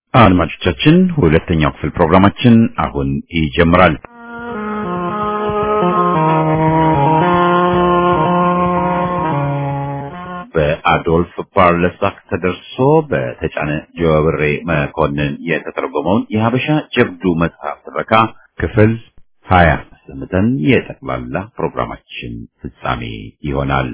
አድማጮቻችን ሁለተኛው ክፍል ፕሮግራማችን አሁን ይጀምራል። በአዶልፍ ፓርለሳክ ተደርሶ በተጫነ ጀዋብሬ መኮንን የተተረጎመውን የሀበሻ ጀብዱ መጽሐፍ ትረካ ክፍል ሀያ ሰምተን የጠቅላላ ፕሮግራማችን ፍጻሜ ይሆናል።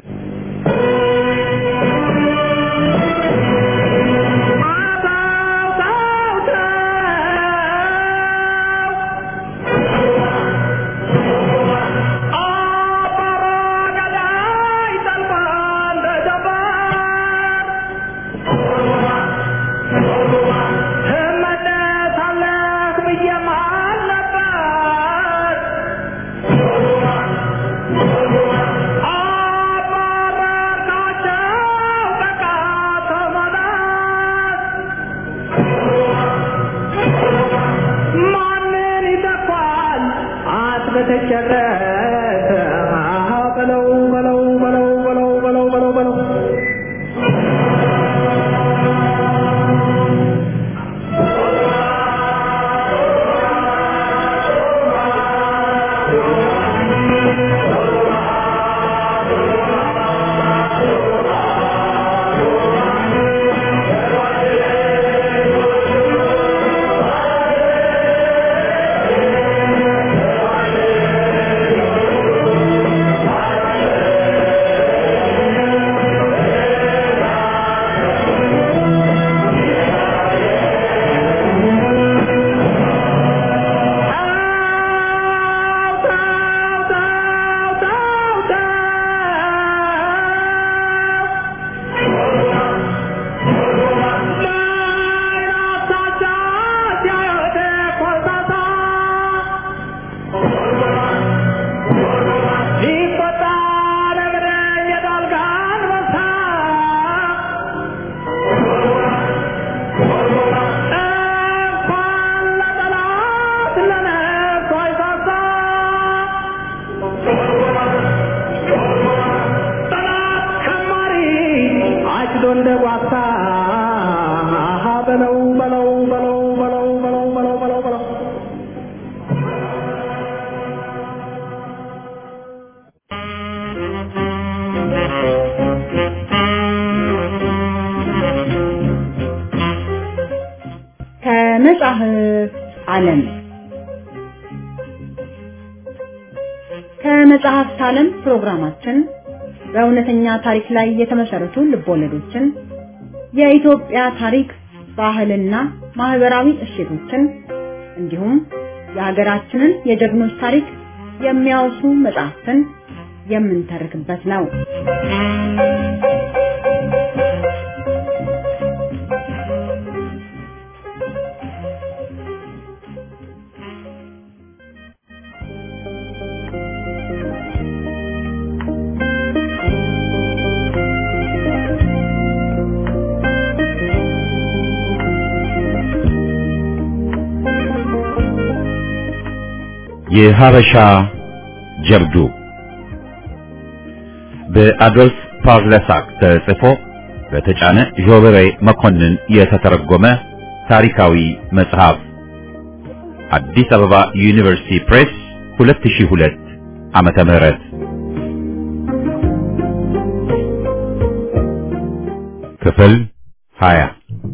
ከመጽሐፍ ዓለም ከመጽሐፍት ዓለም ፕሮግራማችን በእውነተኛ ታሪክ ላይ የተመሰረቱ ልቦለዶችን፣ የኢትዮጵያ ታሪክ፣ ባህልና ማህበራዊ እሴቶችን እንዲሁም የሀገራችንን የጀግኖች ታሪክ የሚያወሱ መጽሐፍትን የምንተርክበት ነው። የሀበሻ ጀብዱ በአዶልፍ ፓርለሳክ ተጽፎ በተጫነ ዦበሬ መኮንን የተተረጎመ ታሪካዊ መጽሐፍ አዲስ አበባ ዩኒቨርሲቲ ፕሬስ 2002 ዓመተ ምህረት ክፍል 20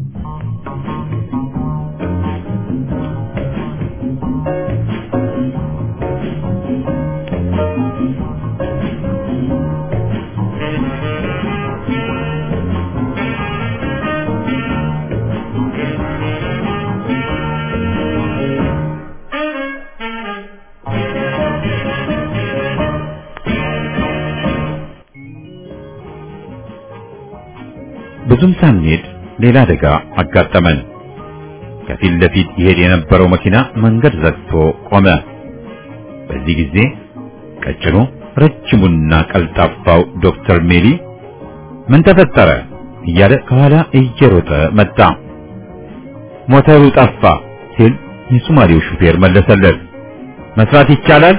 ብዙም ሳንሄድ ሌላ አደጋ አጋጠመን። ከፊት ለፊት ይሄድ የነበረው መኪና መንገድ ዘግቶ ቆመ። በዚህ ጊዜ ቀጭኑ ረጅሙና ቀልጣፋው ዶክተር ሜሊ ምን ተፈጠረ እያለ ከኋላ እየሮጠ መጣ። ሞተሩ ጠፋ ሲል የሶማሌው ሹፌር መለሰለት። መስራት ይቻላል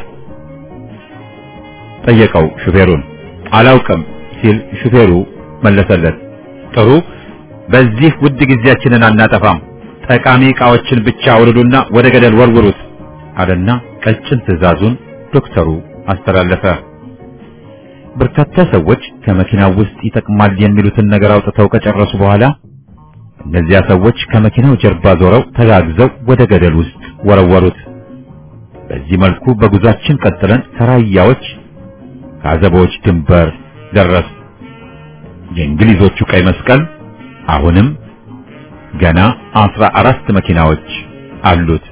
ጠየቀው ሹፌሩን። አላውቅም ሲል ሹፌሩ መለሰለት። ጥሩ፣ በዚህ ውድ ጊዜያችንን አናጠፋም። ጠቃሚ ዕቃዎችን ብቻ አውርዱና ወደ ገደል ወርውሩት አለና ቀጭን ትዕዛዙን ዶክተሩ አስተላለፈ። በርካታ ሰዎች ከመኪናው ውስጥ ይጠቅማል የሚሉትን ነገር አውጥተው ከጨረሱ በኋላ እነዚያ ሰዎች ከመኪናው ጀርባ ዞረው ተጋግዘው ወደ ገደል ውስጥ ወረወሩት። በዚህ መልኩ በጉዟችን ቀጥለን ከራያዎች ከአዘቦች ድንበር ደረስ። የእንግሊዞቹ ቀይ መስቀል አሁንም ገና አስራ አራት መኪናዎች አሉት።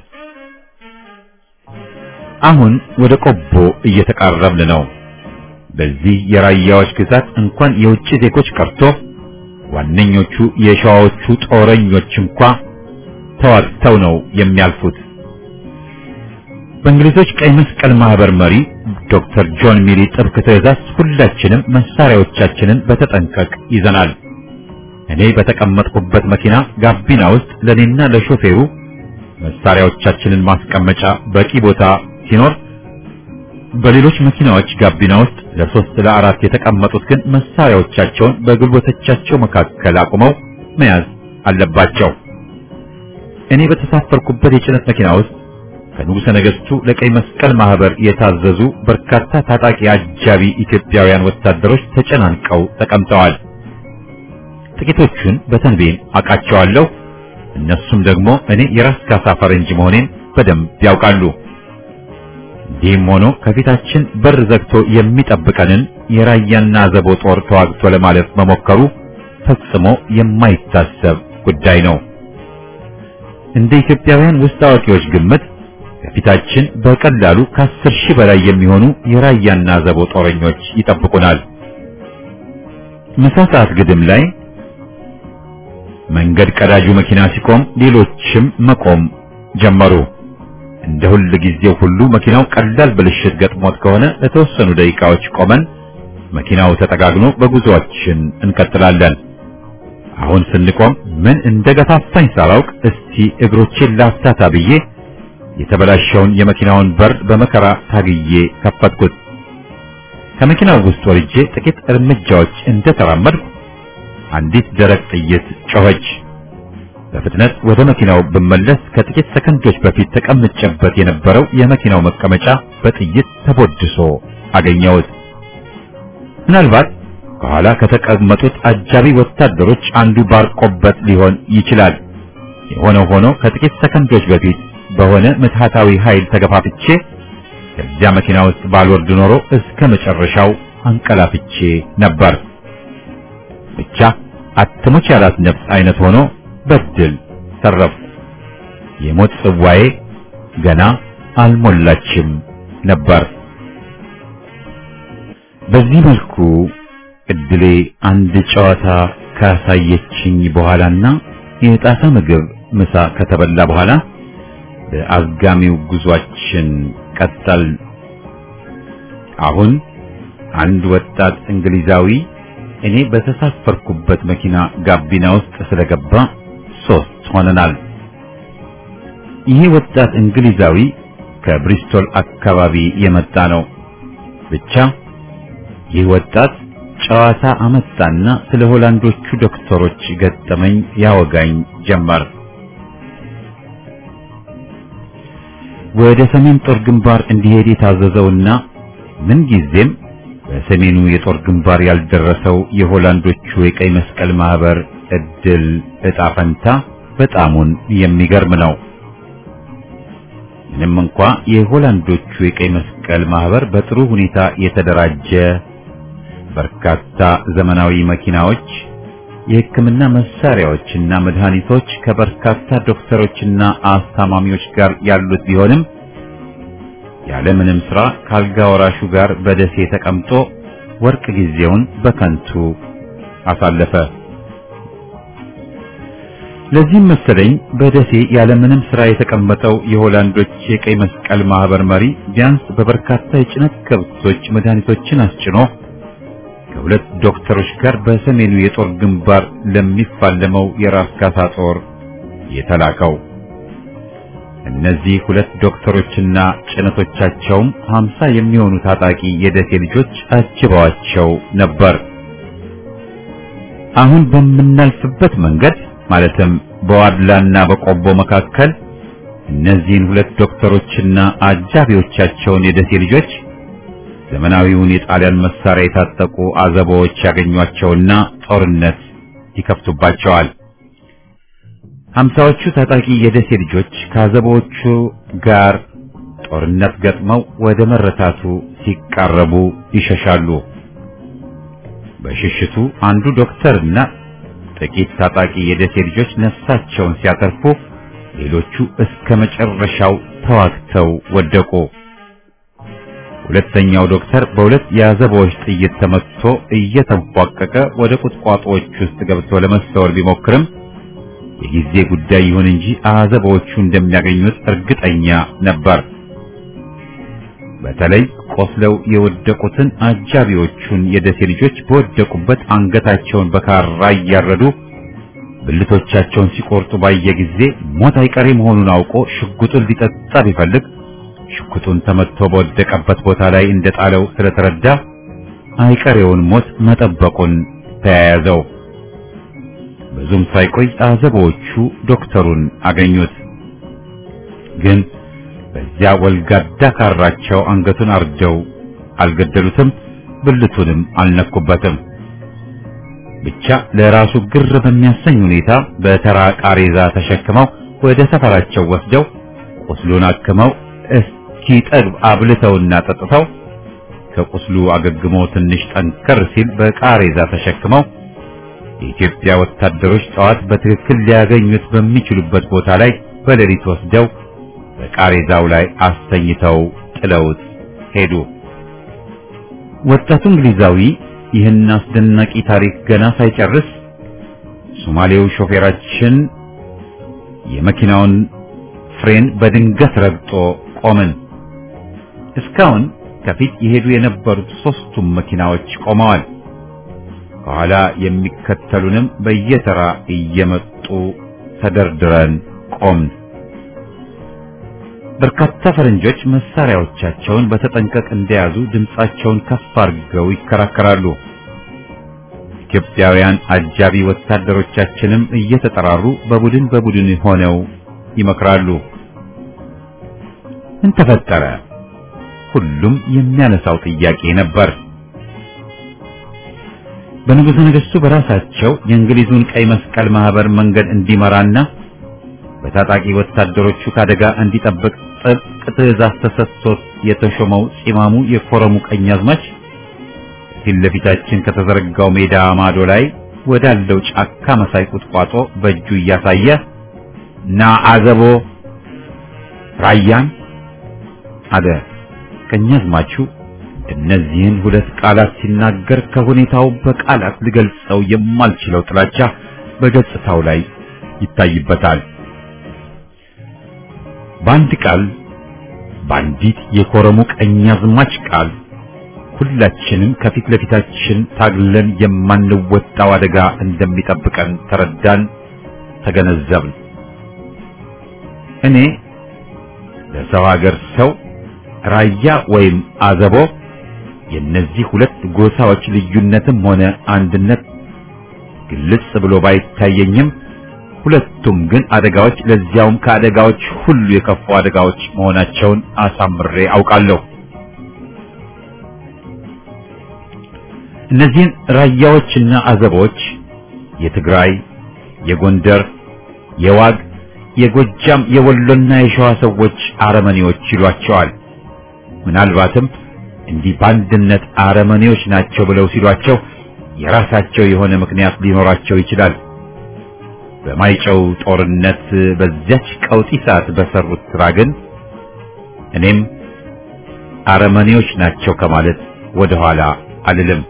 አሁን ወደ ቆቦ እየተቃረብን ነው። በዚህ የራያዎች ግዛት እንኳን የውጭ ዜጎች ቀርቶ ዋነኞቹ የሸዋዎቹ ጦረኞች እንኳ ተዋግተው ነው የሚያልፉት። በእንግሊዞች ቀይ መስቀል ማህበር መሪ ዶክተር ጆን ሚሪ ጥብቅ ትዕዛዝ ሁላችንም መሳሪያዎቻችንን በተጠንቀቅ ይዘናል። እኔ በተቀመጥኩበት መኪና ጋቢና ውስጥ ለኔና ለሾፌሩ መሳሪያዎቻችንን ማስቀመጫ በቂ ቦታ ሲኖር በሌሎች መኪናዎች ጋቢና ውስጥ ለሶስት ለአራት የተቀመጡት ግን መሳሪያዎቻቸውን በጉልበቶቻቸው መካከል አቁመው መያዝ አለባቸው። እኔ በተሳፈርኩበት የጭነት መኪና ውስጥ ከንጉሠ ነገሥቱ ለቀይ መስቀል ማህበር የታዘዙ በርካታ ታጣቂ አጃቢ ኢትዮጵያውያን ወታደሮች ተጨናንቀው ተቀምጠዋል። ጥቂቶቹን በተንቤን አውቃቸዋለሁ። እነሱም ደግሞ እኔ የራስ ካሳ ፈረንጅ መሆኔን በደንብ ያውቃሉ። እንዲህም ሆኖ ከፊታችን በር ዘግቶ የሚጠብቀንን የራያና ዘቦ ጦር ተዋግቶ ለማለፍ መሞከሩ ፈጽሞ የማይታሰብ ጉዳይ ነው። እንደ ኢትዮጵያውያን ውስጥ አዋቂዎች ግምት ከፊታችን በቀላሉ ከአስር ሺህ በላይ የሚሆኑ የራያና ዘቦ ጦረኞች ይጠብቁናል። ምሳ ሰዓት ግድም ላይ መንገድ ቀዳጁ መኪና ሲቆም ሌሎችም መቆም ጀመሩ። እንደ ሁል ጊዜው ሁሉ መኪናው ቀላል ብልሽት ገጥሞት ከሆነ ለተወሰኑ ደቂቃዎች ቆመን መኪናው ተጠጋግኖ በጉዞአችን እንቀጥላለን። አሁን ስንቆም ምን እንደገፋፋኝ ሳላውቅ እስቲ እግሮቼን ላፍታታ ብዬ የተበላሸውን የመኪናውን በር በመከራ ታግዬ ከፈትኩት። ከመኪናው ውስጥ ወርጄ ጥቂት እርምጃዎች እንደተራመድኩ አንዲት ደረቅ ጥይት ጮኸች። በፍጥነት ወደ መኪናው ብመለስ ከጥቂት ሰከንዶች በፊት ተቀምጬበት የነበረው የመኪናው መቀመጫ በጥይት ተቦድሶ አገኘሁት። ምናልባት ከኋላ ከተቀመጡት አጃቢ ወታደሮች አንዱ ባርቆበት ሊሆን ይችላል። የሆነው ሆኖ ከጥቂት ሰከንዶች በፊት በሆነ ምትሃታዊ ኃይል ተገፋፍቼ ከዚያ መኪና ውስጥ ባልወርድ ኖሮ እስከ መጨረሻው አንቀላፍቼ ነበር። ብቻ አትሞች ያላት ነፍስ አይነት ሆኖ በድል ተረፍ። የሞት ጽዋዬ ገና አልሞላችም ነበር። በዚህ መልኩ እድሌ አንድ ጨዋታ ካሳየችኝ በኋላና የጣሳ ምግብ ምሳ ከተበላ በኋላ በአዝጋሚው ጉዟችን ቀጠል። አሁን አንድ ወጣት እንግሊዛዊ እኔ በተሳፈርኩበት መኪና ጋቢና ውስጥ ስለገባ ሶስት ሆነናል። ይሄ ወጣት እንግሊዛዊ ከብሪስቶል አካባቢ የመጣ ነው። ብቻ ይህ ወጣት ጨዋታ አመጣና ስለ ሆላንዶቹ ዶክተሮች ገጠመኝ ያወጋኝ ጀመር። ወደ ሰሜን ጦር ግንባር እንዲሄድ የታዘዘውና ምን ጊዜም በሰሜኑ የጦር ግንባር ያልደረሰው የሆላንዶቹ የቀይ መስቀል ማህበር እድል እጣ ፈንታ በጣሙን የሚገርም ነው። ምንም እንኳ የሆላንዶቹ የቀይ መስቀል ማህበር በጥሩ ሁኔታ የተደራጀ በርካታ ዘመናዊ መኪናዎች፣ የሕክምና መሳሪያዎችና መድኃኒቶች ከበርካታ ዶክተሮችና አስታማሚዎች ጋር ያሉት ቢሆንም ያለምንም ስራ ካልጋ ወራሹ ጋር በደሴ ተቀምጦ ወርቅ ጊዜውን በከንቱ አሳለፈ። ለዚህም መሰለኝ በደሴ ያለምንም ስራ የተቀመጠው የሆላንዶች የቀይ መስቀል ማህበር መሪ ቢያንስ በበርካታ የጭነት ከብቶች መድኃኒቶችን አስጭኖ ከሁለት ዶክተሮች ጋር በሰሜኑ የጦር ግንባር ለሚፋለመው የራስ ካሳ ጦር የተላከው። እነዚህ ሁለት ዶክተሮችና ጭነቶቻቸውም ሀምሳ የሚሆኑ ታጣቂ የደሴ ልጆች አጅበዋቸው ነበር። አሁን በምናልፍበት መንገድ ማለትም በዋድላና በቆቦ መካከል እነዚህን ሁለት ዶክተሮችና አጃቢዎቻቸውን የደሴ ልጆች ዘመናዊውን የጣሊያን መሳሪያ የታጠቁ አዘቦዎች ያገኟቸውና ጦርነት ይከፍቱባቸዋል። ሀምሳዎቹ ታጣቂ የደሴ ልጆች ከአዘቦቹ ጋር ጦርነት ገጥመው ወደ መረታቱ ሲቃረቡ ይሸሻሉ። በሽሽቱ አንዱ ዶክተርና ጥቂት ታጣቂ የደሴ ልጆች ነፍሳቸውን ሲያተርፉ፣ ሌሎቹ እስከ መጨረሻው ተዋግተው ወደቁ። ሁለተኛው ዶክተር በሁለት የአዘቦች ጥይት ተመትቶ እየተንፏቀቀ ወደ ቁጥቋጦዎች ውስጥ ገብቶ ለመሰወር ቢሞክርም የጊዜ ጉዳይ ይሁን እንጂ አዘቦቹ እንደሚያገኙት እርግጠኛ ነበር። በተለይ ቆስለው የወደቁትን አጃቢዎቹን የደሴ ልጆች በወደቁበት አንገታቸውን በካራ እያረዱ ብልቶቻቸውን ሲቆርጡ ባየ ጊዜ ሞት አይቀሬ መሆኑን አውቆ ሽጉጡን ሊጠጣ ቢፈልግ ሽጉጡን ተመትቶ በወደቀበት ቦታ ላይ እንደጣለው ስለተረዳ አይቀሬውን ሞት መጠበቁን ተያያዘው። ብዙም ሳይቆይ አዘቦቹ ዶክተሩን አገኙት። ግን በዚያ ወልጋዳ ካራቸው አንገቱን አርደው አልገደሉትም፣ ብልቱንም አልነኩበትም። ብቻ ለራሱ ግር በሚያሰኝ ሁኔታ በተራ ቃሬዛ ተሸክመው ወደ ሰፈራቸው ወስደው ቁስሉን አክመው እስኪጠግብ አብልተውና ጠጥተው ከቁስሉ አገግሞ ትንሽ ጠንከር ሲል በቃሬዛ ተሸክመው የኢትዮጵያ ወታደሮች ጠዋት በትክክል ሊያገኙት በሚችሉበት ቦታ ላይ በሌሊት ወስደው በቃሬዛው ላይ አስተኝተው ጥለውት ሄዱ። ወጣቱ እንግሊዛዊ ይህን አስደናቂ ታሪክ ገና ሳይጨርስ ሶማሌው ሾፌራችን የመኪናውን ፍሬን በድንገት ረግጦ ቆምን። እስካሁን ከፊት የሄዱ የነበሩት ሶስቱም መኪናዎች ቆመዋል። ከኋላ የሚከተሉንም በየተራ እየመጡ ተደርድረን ቆምን። በርካታ ፈረንጆች መሳሪያዎቻቸውን በተጠንቀቅ እንደያዙ ድምጻቸውን ከፍ አድርገው ይከራከራሉ። ኢትዮጵያውያን አጃቢ ወታደሮቻችንም እየተጠራሩ በቡድን በቡድን ሆነው ይመክራሉ። ምን ተፈጠረ? ሁሉም የሚያነሳው ጥያቄ ነበር። በንጉሠ ነገሥቱ በራሳቸው የእንግሊዙን ቀይ መስቀል ማህበር መንገድ እንዲመራና በታጣቂ ወታደሮቹ ከአደጋ እንዲጠብቅ ጥብቅ ትዕዛዝ ተሰጥቶት የተሾመው ፂማሙ የኮረሙ ቀኛዝማች ፊት ለፊታችን ከተዘረጋው ሜዳ ማዶ ላይ ወዳለው ጫካ መሳይ ቁጥቋጦ በእጁ እያሳየ ና አዘቦ ራያን አለ። ቀኛዝማቹ እነዚህን ሁለት ቃላት ሲናገር ከሁኔታው በቃላት ልገልጸው የማልችለው ጥላቻ በገጽታው ላይ ይታይበታል። በአንድ ቃል በአንዲት የኮረሙ ቀኛዝማች ቃል ሁላችንም ከፊት ለፊታችን ታግለን የማንወጣው አደጋ እንደሚጠብቀን ተረዳን፣ ተገነዘብን። እኔ ለሰው ሀገር ሰው ራያ ወይም አዘቦ የነዚህ ሁለት ጎሳዎች ልዩነትም ሆነ አንድነት ግልጽ ብሎ ባይታየኝም ሁለቱም ግን አደጋዎች ለዚያውም ከአደጋዎች ሁሉ የከፉ አደጋዎች መሆናቸውን አሳምሬ አውቃለሁ። እነዚህን ራያዎችና አዘቦች የትግራይ፣ የጎንደር፣ የዋግ፣ የጎጃም፣ የወሎና የሸዋ ሰዎች አረመኔዎች ይሏቸዋል። ምናልባትም እንዲህ በአንድነት አረመኔዎች ናቸው ብለው ሲሏቸው የራሳቸው የሆነ ምክንያት ሊኖራቸው ይችላል። በማይጨው ጦርነት በዚያች ቀውጢ ሰዓት በሰሩት ስራ ግን እኔም አረመኔዎች ናቸው ከማለት ወደ ኋላ አልልም።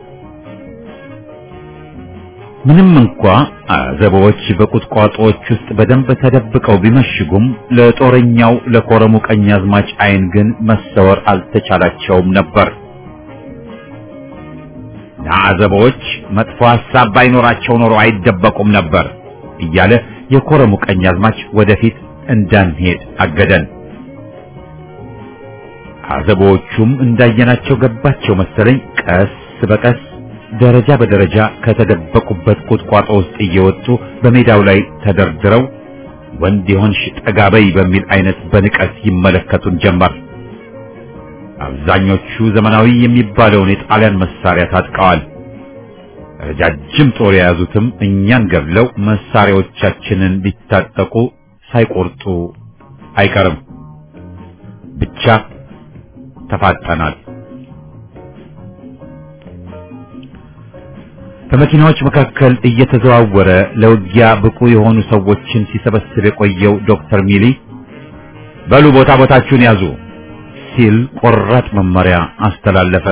ምንም እንኳ አዘቦች በቁጥቋጦዎች ውስጥ በደንብ ተደብቀው ቢመሽጉም ለጦረኛው ለኮረሙ ቀኛዝማች ዓይን ግን መሰወር አልተቻላቸውም ነበር። አዘቦች መጥፎ ሐሳብ ባይኖራቸው ኖሮ አይደበቁም ነበር እያለ የኮረሙ ቀኛዝማች ወደፊት እንዳንሄድ አገደን። አዘቦቹም እንዳየናቸው ገባቸው መሰለኝ ቀስ በቀስ ደረጃ በደረጃ ከተደበቁበት ቁጥቋጦ ውስጥ እየወጡ በሜዳው ላይ ተደርድረው ወንድ የሆንሽ ጠጋበይ በሚል አይነት በንቀት ይመለከቱን ጀመር። አብዛኞቹ ዘመናዊ የሚባለውን የጣሊያን መሳሪያ ታጥቀዋል። ረጃጅም ጦር የያዙትም እኛን ገድለው መሳሪያዎቻችንን ሊታጠቁ ሳይቆርጡ አይቀርም። ብቻ ተፋጠናል። በመኪናዎች መካከል እየተዘዋወረ ለውጊያ ብቁ የሆኑ ሰዎችን ሲሰበስብ የቆየው ዶክተር ሚሊ በሉ ቦታ ቦታችሁን ያዙ ሲል ቆራጥ መመሪያ አስተላለፈ።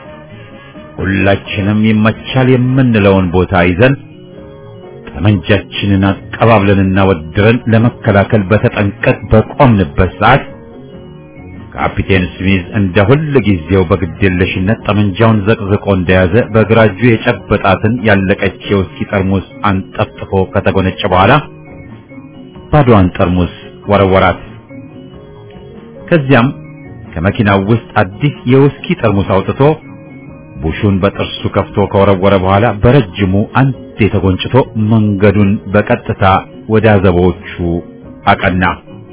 ሁላችንም ይመቻል የምንለውን ቦታ ይዘን ጠመንጃችንን አቀባብለንና ወድረን ለመከላከል በተጠንቀቅ በቆምንበት ሰዓት ካፒቴን ስሚዝ እንደ ሁል ጊዜው በግዴለሽነት ጠመንጃውን ዘቅዝቆ እንደያዘ በግራ እጁ የጨበጣትን ያለቀች የውስኪ ጠርሙስ አንጠፍጥፎ ከተጎነጨ በኋላ ባዶዋን ጠርሙስ ወረወራት። ከዚያም ከመኪናው ውስጥ አዲስ የውስኪ ጠርሙስ አውጥቶ ቡሹን በጥርሱ ከፍቶ ከወረወረ በኋላ በረጅሙ አንዴ ተጎንጭቶ መንገዱን በቀጥታ ወደ አዘቦቹ አቀና።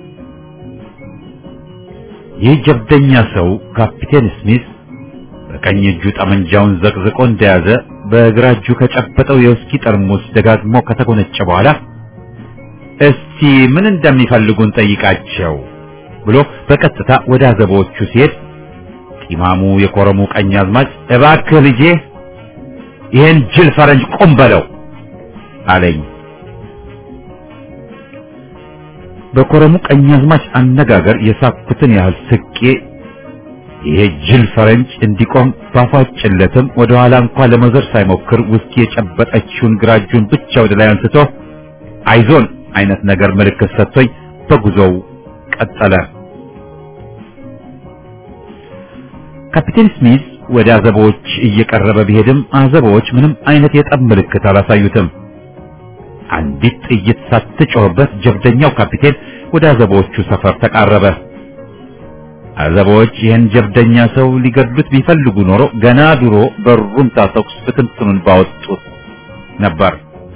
ይህ ጀብደኛ ሰው ካፒቴን ስሚዝ በቀኝ እጁ ጠመንጃውን ዘቅዝቆ እንደያዘ በግራ እጁ ከጨበጠው የውስኪ ጠርሙስ ደጋግሞ ከተጎነጨ በኋላ እስቲ ምን እንደሚፈልጉን ጠይቃቸው ብሎ በቀጥታ ወደ አዘቦቹ ሲሄድ ጢማሙ የኮረሙ ቀኝ አዝማች እባክህ ልጄ ይሄን ጅል ፈረንጅ ቁም በለው አለኝ። በኮረሙ ቀኝ አዝማች አነጋገር የሳኩትን ያህል ስቄ ይሄ ጅል ፈረንጅ እንዲቆም ባፏጭለትም ወደ ኋላ እንኳን ለመዞር ሳይሞክር ውስኪ የጨበጠችውን ግራ እጁን ብቻ ወደ ላይ አንስቶ አይዞን አይነት ነገር ምልክት ሰጥቶኝ በጉዞው ቀጠለ። ካፒቴን ስሚዝ ወደ አዘቦች እየቀረበ ቢሄድም አዘቦች ምንም አይነት የጠብ ምልክት አላሳዩትም። አንዲት ጥይት ሳትጮህበት ጀብደኛው ካፒቴን ወደ አዘቦቹ ሰፈር ተቃረበ። አዘቦች ይህን ጀብደኛ ሰው ሊገድሉት ቢፈልጉ ኖሮ ገና ድሮ በሩምታ ተኩስ ብትንትኑን ባወጡት ነበር።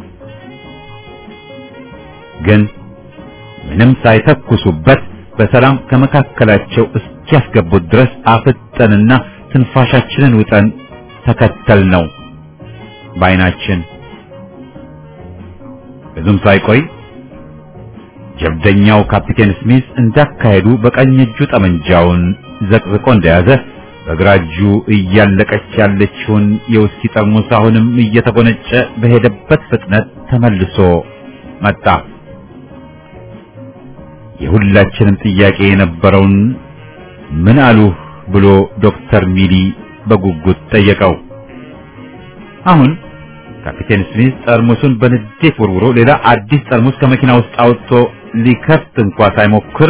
ግን ምንም ሳይተኩሱበት በሰላም ከመካከላቸው እስኪያስገቡት ድረስ አፍጠንና ትንፋሻችንን ውጠን ተከተል ነው ባይናችን። ብዙም ሳይቆይ ጀብደኛው ካፒቴን ስሚዝ እንዳካሄዱ በቀኝ እጁ ጠመንጃውን ዘቅዝቆ እንደያዘ በግራ እጁ እያለቀች ያለችውን የውስኪ ጠርሙስ አሁንም እየተጎነጨ በሄደበት ፍጥነት ተመልሶ መጣ። የሁላችንም ጥያቄ የነበረውን ምን አሉህ ብሎ ዶክተር ሚሊ በጉጉት ጠየቀው። አሁን ካፒቴን ስሚዝ ጠርሙሱን በንዴት ወርውሮ ሌላ አዲስ ጠርሙስ ከመኪና ውስጥ አውጥቶ ሊከፍት እንኳ ሳይሞክር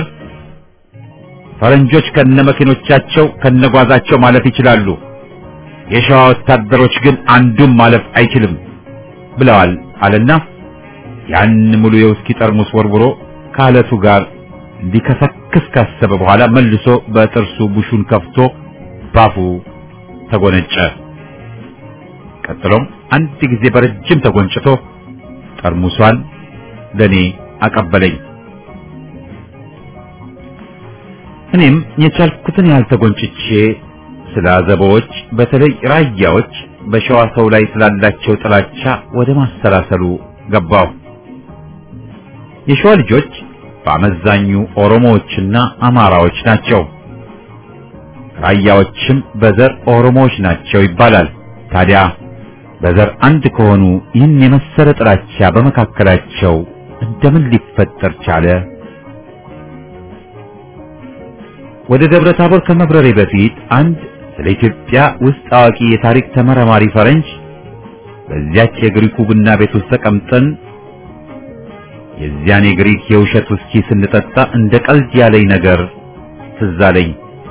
ፈረንጆች ከነመኪኖቻቸው ከነጓዛቸው ማለፍ ይችላሉ፣ የሸዋ ወታደሮች ግን አንዱም ማለፍ አይችልም ብለዋል አለና ያን ሙሉ የውስኪ ጠርሙስ ወርውሮ ከአለቱ ጋር ሊከሰክስ ካሰበ በኋላ መልሶ በጥርሱ ቡሹን ከፍቶ ባፉ ተጎነጨ። ቀጥሎም አንድ ጊዜ በረጅም ተጎንጭቶ ጠርሙሷን ለኔ አቀበለኝ። እኔም የቻልኩትን ያህል ተጎንጭቼ ስለ አዘቦች በተለይ ራያዎች በሸዋ ሰው ላይ ስላላቸው ጥላቻ ወደ ማሰላሰሉ ገባሁ። የሸዋ ልጆች በአመዛኙ ኦሮሞዎችና አማራዎች ናቸው። ራያዎችም በዘር ኦሮሞዎች ናቸው ይባላል። ታዲያ በዘር አንድ ከሆኑ ይህን የመሰለ ጥላቻ በመካከላቸው እንደምን ሊፈጠር ቻለ? ወደ ደብረ ታቦር ከመብረሬ በፊት አንድ ስለ ኢትዮጵያ ውስጥ አዋቂ የታሪክ ተመራማሪ ፈረንጅ በዚያች የግሪኩ ቡና ቤት ውስጥ ተቀምጠን የዚያን የግሪክ የውሸት ውስኪ ስንጠጣ እንደ ቀልድ ያለኝ ነገር ትዝ አለኝ።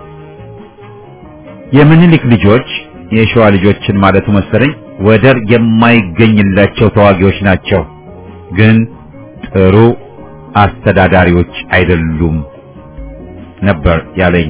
የምኒልክ ልጆች የሸዋ ልጆችን ማለቱ መሰለኝ ወደር የማይገኝላቸው ተዋጊዎች ናቸው፣ ግን ጥሩ አስተዳዳሪዎች አይደሉም ነበር ያለኝ።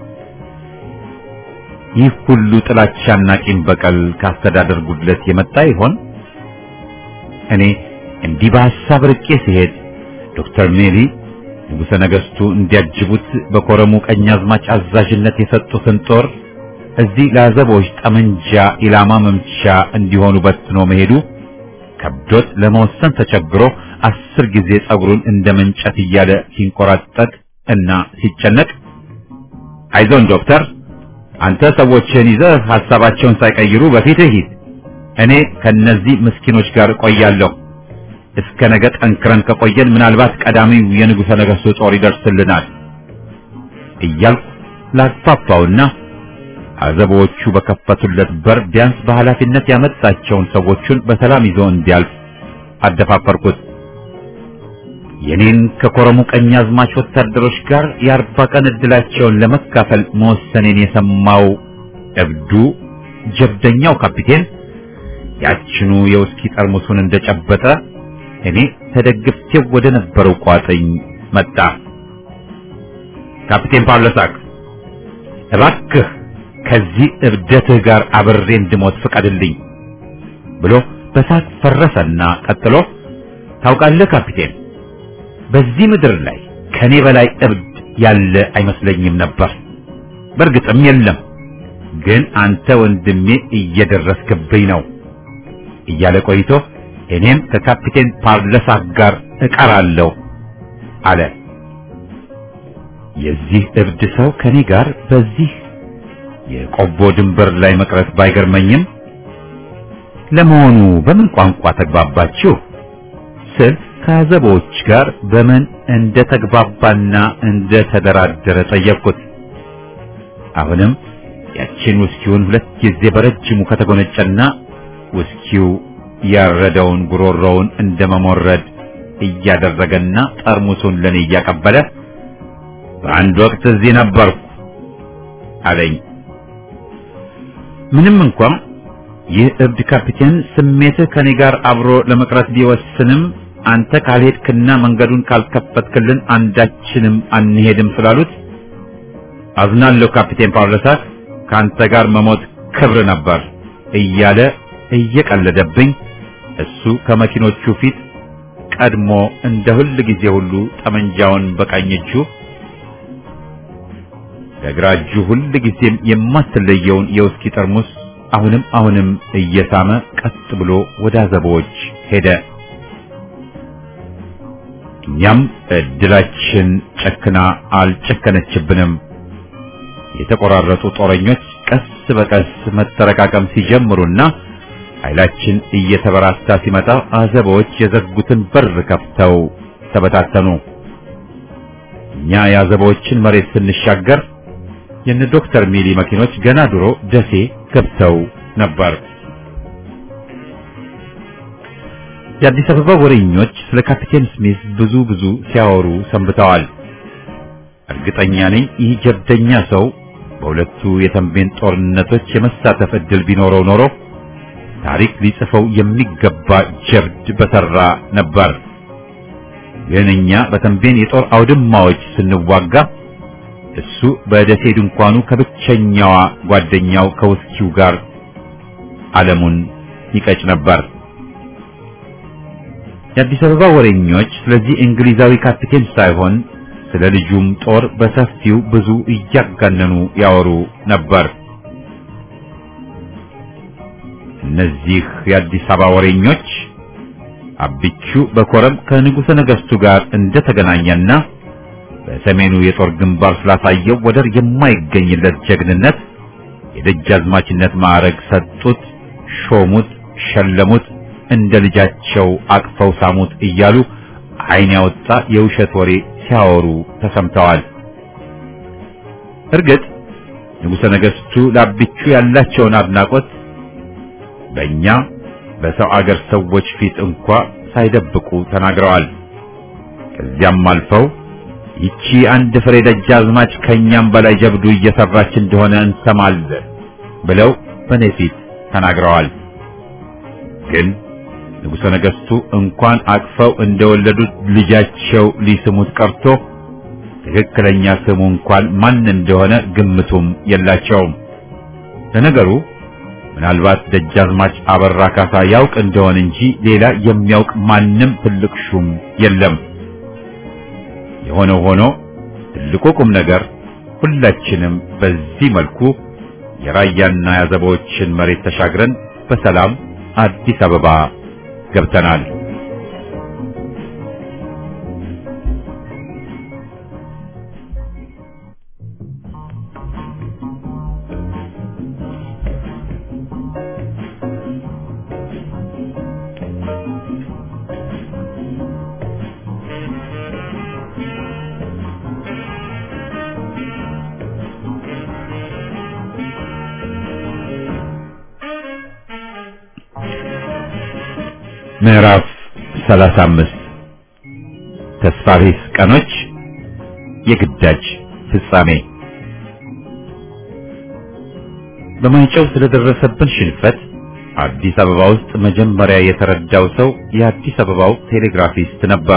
ይህ ሁሉ ጥላቻና ቂም በቀል ካስተዳደር ጉድለት የመጣ ይሆን? እኔ እንዲህ በሐሳብ ርቄ ሲሄድ ዶክተር ሜሊ ንጉሠ ነገሥቱ እንዲያጅቡት በኮረሙ ቀኛዝማች አዛዥነት የሰጡትን ጦር እዚህ ለአዘቦች ጠመንጃ ኢላማ መምቻ እንዲሆኑ በትኖ መሄዱ ከብዶት ለመወሰን ተቸግሮ አስር ጊዜ ጸጉሩን እንደ መንጨት እያለ ሲንቆራጠጥ እና ሲጨነቅ አይዞን ዶክተር አንተ ሰዎችን ይዘህ ሐሳባቸውን ሳይቀይሩ በፊትህ ሂድ እኔ ከነዚህ ምስኪኖች ጋር እቆያለሁ እስከ ነገ ጠንክረን ከቆየን ምናልባት ቀዳሚው የንጉሠ ነገሥቱ ጦር ይደርስልናል እያልኩ ላግፋፋውና አዘቦቹ በከፈቱለት በር ቢያንስ በኃላፊነት ያመጣቸውን ሰዎቹን በሰላም ይዞ እንዲያልፍ አደፋፈርኩት። የኔን ከኮረሙ ቀኛዝማች ወታደሮች ጋር የአርባ ቀን ዕድላቸውን ለመካፈል መወሰኔን የሰማው እብዱ ጀብደኛው ካፒቴን ያችኑ የውስኪ ጠርሙሱን እንደጨበጠ እኔ ተደግፌው ወደ ነበረው ቋጥኝ መጣ። ካፒቴን ፓውሎሳክ እባክህ ከዚህ እብደትህ ጋር አብሬ እንድሞት ፍቀድልኝ ብሎ በሳት ፈረሰና ቀጥሎ ታውቃለህ ካፒቴን በዚህ ምድር ላይ ከኔ በላይ እብድ ያለ አይመስለኝም ነበር። በእርግጥም የለም፣ ግን አንተ ወንድሜ እየደረስክብኝ ነው እያለ ቆይቶ እኔም ከካፒቴን ፓርለሳክ ጋር እቀራለሁ አለ። የዚህ እብድ ሰው ከኔ ጋር በዚህ የቆቦ ድንበር ላይ መቅረት ባይገርመኝም ለመሆኑ በምን ቋንቋ ተግባባችሁ ስል ከአዘቦች ጋር በምን እንደ ተግባባና እንደ ተደራደረ ጠየቅኩት። አሁንም ያችን ውስኪውን ሁለት ጊዜ በረጅሙ ከተጎነጨና ውስኪው ያረደውን ጉሮሮውን እንደ መሞረድ እያደረገና ጠርሙሱን ለኔ እያቀበለ በአንድ ወቅት እዚህ ነበርኩ አለኝ። ምንም እንኳን ይህ እብድ ካፒቴን ስሜትህ ከኔ ጋር አብሮ ለመቅረት ቢወስንም አንተ ካልሄድክና መንገዱን ካልከፈትክልን አንዳችንም አንሄድም ስላሉት አዝናለሁ ካፒቴን ፓውሎሳክ ከአንተ ጋር መሞት ክብር ነበር እያለ እየቀለደብኝ እሱ ከመኪኖቹ ፊት ቀድሞ እንደ ሁል ጊዜ ሁሉ ጠመንጃውን በቀኝ እጁ በግራ እጁ ሁል ጊዜም የማትለየውን የውስኪ ጠርሙስ አሁንም አሁንም እየሳመ ቀጥ ብሎ ወደ አዘቦች ሄደ። እኛም እድላችን ጨክና አልጨከነችብንም። የተቆራረጡ ጦረኞች ቀስ በቀስ መጠረቃቀም ሲጀምሩና ኃይላችን እየተበራታ ሲመጣ አዘቦች የዘጉትን በር ከፍተው ተበታተኑ። እኛ የአዘቦችን መሬት ስንሻገር የነ ዶክተር ሚሊ መኪኖች ገና ድሮ ደሴ ገብተው ነበር። የአዲስ አበባ ወሬኞች ስለ ካፒቴን ስሚዝ ብዙ ብዙ ሲያወሩ ሰንብተዋል። እርግጠኛ ነኝ ይህ ጀብደኛ ሰው በሁለቱ የተንቤን ጦርነቶች የመሳተፍ ዕድል ቢኖረው ኖሮ ታሪክ ሊጽፈው የሚገባ ጀብድ በሰራ ነበር። ግን እኛ በተንቤን የጦር አውድማዎች ስንዋጋ እሱ በደሴ ድንኳኑ ከብቸኛዋ ጓደኛው ከውስኪው ጋር ዓለሙን ይቀጭ ነበር። የአዲስ አበባ ወሬኞች ስለዚህ እንግሊዛዊ ካፒቴን ሳይሆን ስለ ልጁም ጦር በሰፊው ብዙ እያጋነኑ ያወሩ ነበር። እነዚህ የአዲስ አበባ ወሬኞች አብቹ በኮረም ከንጉሠ ነገሥቱ ጋር እንደተገናኘና በሰሜኑ የጦር ግንባር ስላሳየው ወደር የማይገኝለት ጀግንነት የደጃዝማችነት ማዕረግ ሰጡት፣ ሾሙት፣ ሸለሙት፣ እንደ ልጃቸው አቅፈው ሳሙት እያሉ ዓይን ያወጣ የውሸት ወሬ ሲያወሩ ተሰምተዋል። እርግጥ ንጉሠ ነገሥቱ ለአብቹ ያላቸውን አድናቆት በእኛ በሰው አገር ሰዎች ፊት እንኳ ሳይደብቁ ተናግረዋል። ከዚያም አልፈው ይቺ አንድ ፍሬ ደጃዝማች ከኛም በላይ ጀብዱ እየሰራች እንደሆነ እንሰማለን ብለው በኔ ፊት ተናግረዋል። ግን ንጉሠ ነገሥቱ እንኳን አቅፈው እንደወለዱት ልጃቸው ሊስሙት ቀርቶ ትክክለኛ ስሙ እንኳን ማን እንደሆነ ግምቱም የላቸውም። ለነገሩ ምናልባት ደጃዝማች አበራ ካሳ ያውቅ እንደሆነ እንጂ ሌላ የሚያውቅ ማንም ትልቅ ሹም የለም። የሆነው ሆኖ ትልቁ ቁም ነገር ሁላችንም በዚህ መልኩ የራያና ያዘቦችን መሬት ተሻግረን በሰላም አዲስ አበባ ገብተናል። ምዕራፍ 35 ተስፋ ቢስ ቀኖች የግዳጅ ፍጻሜ በማይጨው ስለደረሰብን ሽንፈት አዲስ አበባ ውስጥ መጀመሪያ የተረዳው ሰው የአዲስ አበባው ቴሌግራፊስት ነበር።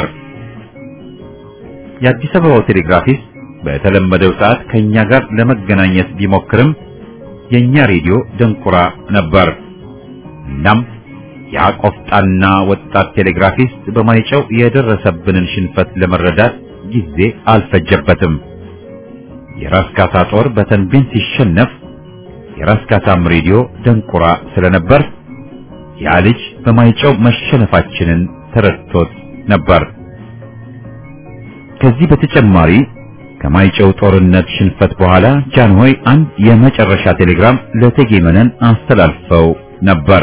የአዲስ አበባው ቴሌግራፊስት በተለመደው ሰዓት ከኛ ጋር ለመገናኘት ቢሞክርም የኛ ሬዲዮ ደንቁራ ነበር። እናም ያ ቆፍጣና ወጣት ቴሌግራፊስት በማይጨው የደረሰብንን ሽንፈት ለመረዳት ጊዜ አልፈጀበትም። የራስ ካሳ ጦር በተንቤን ሲሸነፍ የራስ ካሳም ሬዲዮ ደንቁራ ስለነበር ያ ልጅ በማይጨው መሸነፋችንን ተረድቶት ነበር። ከዚህ በተጨማሪ ከማይጨው ጦርነት ሽንፈት በኋላ ጃንሆይ አንድ የመጨረሻ ቴሌግራም ለእቴጌ መነን አስተላልፈው ነበር።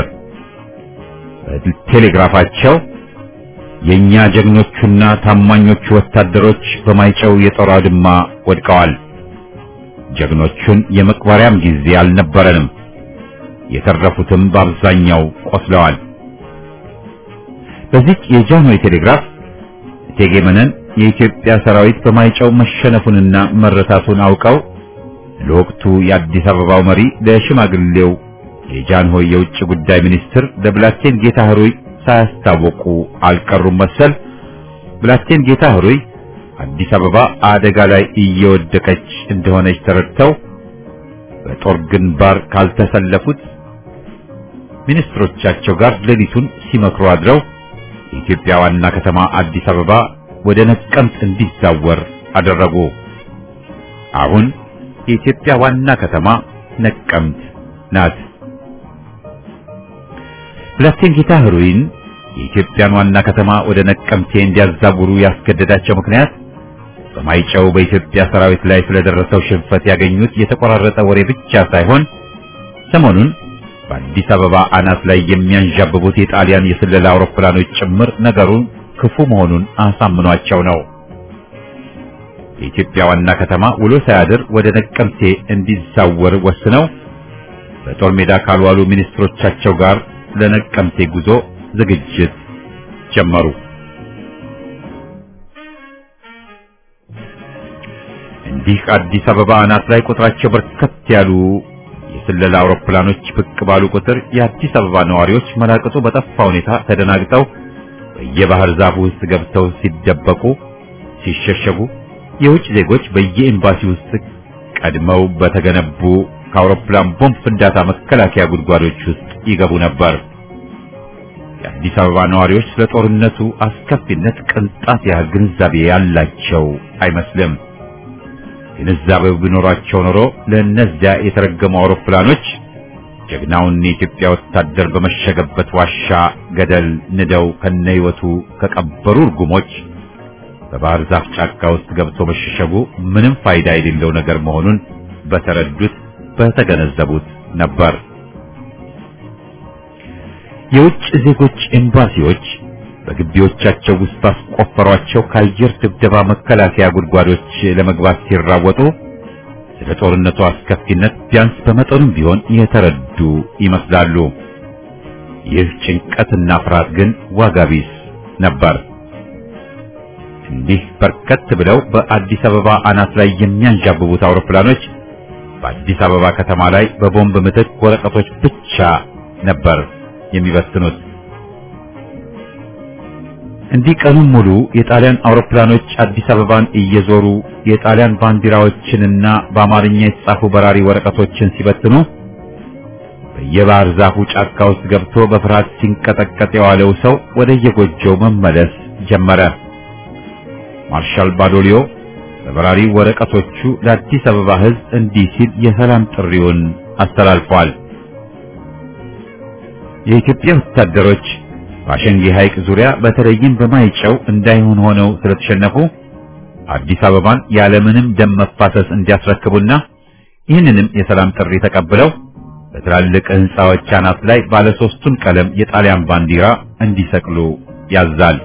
ቴሌግራፋቸው የኛ ጀግኖቹና ታማኞቹ ወታደሮች በማይጨው የጦር አውድማ ወድቀዋል። ጀግኖቹን የመቅበሪያም ጊዜ አልነበረንም። የተረፉትም በአብዛኛው ቆስለዋል። በዚህ የጃንሆይ ቴሌግራፍ እቴጌ መነን የኢትዮጵያ ሰራዊት በማይጨው መሸነፉንና መረታቱን አውቀው ለወቅቱ የአዲስ አበባው መሪ ለሽማግሌው የጃንሆይ የውጭ ጉዳይ ሚኒስትር ለብላቴን ጌታ ህሩይ ሳያስታወቁ አልቀሩም መሰል። ብላቴን ጌታ ህሩይ አዲስ አበባ አደጋ ላይ እየወደቀች እንደሆነች ተረድተው በጦር ግንባር ካልተሰለፉት ሚኒስትሮቻቸው ጋር ሌሊቱን ሲመክሩ አድረው የኢትዮጵያ ዋና ከተማ አዲስ አበባ ወደ ነቀምት እንዲዛወር አደረጉ። አሁን የኢትዮጵያ ዋና ከተማ ነቀምት ናት። ብላቴን ጌታ ህሩይን የኢትዮጵያን ዋና ከተማ ወደ ነቀምቴ እንዲያዛውሩ ያስገደዳቸው ምክንያት በማይጨው በኢትዮጵያ ሰራዊት ላይ ስለደረሰው ሽንፈት ያገኙት የተቆራረጠ ወሬ ብቻ ሳይሆን ሰሞኑን በአዲስ አበባ አናት ላይ የሚያንዣብቡት የጣሊያን የስለላ አውሮፕላኖች ጭምር ነገሩን ክፉ መሆኑን አሳምኗቸው ነው። የኢትዮጵያ ዋና ከተማ ውሎ ሳያድር ወደ ነቀምቴ እንዲዛወር ወስነው በጦር ሜዳ ካልዋሉ ሚኒስትሮቻቸው ጋር ለነቀምቴ ጉዞ ዝግጅት ጀመሩ። እንዲህ አዲስ አበባ አናት ላይ ቁጥራቸው በርከት ያሉ የስለላ አውሮፕላኖች ብቅ ባሉ ቁጥር የአዲስ አበባ ነዋሪዎች መላቅጡ በጠፋ ሁኔታ ተደናግጠው በየባህር ዛፉ ውስጥ ገብተው ሲደበቁ፣ ሲሸሸጉ የውጭ ዜጎች በየኤምባሲ ውስጥ ቀድመው በተገነቡ ከአውሮፕላን ቦምብ ፍንዳታ መከላከያ ጉድጓዶች ውስጥ ይገቡ ነበር። የአዲስ አበባ ነዋሪዎች ስለ ጦርነቱ አስከፊነት ቅንጣት ያህል ግንዛቤ ያላቸው አይመስልም። ግንዛቤው ቢኖራቸው ኖሮ ለእነዚያ የተረገሙ አውሮፕላኖች ጀግናውን የኢትዮጵያ ወታደር በመሸገበት ዋሻ ገደል ንደው ከነህይወቱ ከቀበሩ እርጉሞች በባህር ዛፍ ጫካ ውስጥ ገብቶ መሸሸጉ ምንም ፋይዳ የሌለው ነገር መሆኑን በተረዱት በተገነዘቡት ነበር። የውጭ ዜጎች ኤምባሲዎች በግቢዎቻቸው ውስጥ ባስቆፈሯቸው ከአየር ድብደባ መከላከያ ጉድጓዶች ለመግባት ሲራወጡ ስለ ጦርነቱ አስከፊነት ቢያንስ በመጠኑም ቢሆን የተረዱ ይመስላሉ። ይህ ጭንቀትና ፍርሃት ግን ዋጋ ቢስ ነበር። እንዲህ በርከት ብለው በአዲስ አበባ አናት ላይ የሚያንዣብቡት አውሮፕላኖች በአዲስ አበባ ከተማ ላይ በቦምብ ምትክ ወረቀቶች ብቻ ነበር የሚበትኑት። እንዲህ ቀኑን ሙሉ የጣሊያን አውሮፕላኖች አዲስ አበባን እየዞሩ የጣሊያን ባንዲራዎችንና በአማርኛ የተጻፉ በራሪ ወረቀቶችን ሲበትኑ በየባህር ዛፉ ጫካ ውስጥ ገብቶ በፍርሃት ሲንቀጠቀጥ የዋለው ሰው ወደ የጎጆው መመለስ ጀመረ። ማርሻል ባዶሊዮ በበራሪ ወረቀቶቹ ለአዲስ አበባ ሕዝብ እንዲህ ሲል የሰላም ጥሪውን አስተላልፏል። የኢትዮጵያ ወታደሮች በአሸንጌ ሐይቅ ዙሪያ በተለይም በማይጨው እንዳይሆን ሆነው ስለተሸነፉ አዲስ አበባን ያለምንም ደም መፋሰስ እንዲያስረክቡና ይህንንም የሰላም ጥሪ ተቀብለው በትላልቅ ሕንፃዎች አናት ላይ ባለ ሶስቱን ቀለም የጣሊያን ባንዲራ እንዲሰቅሉ ያዛል።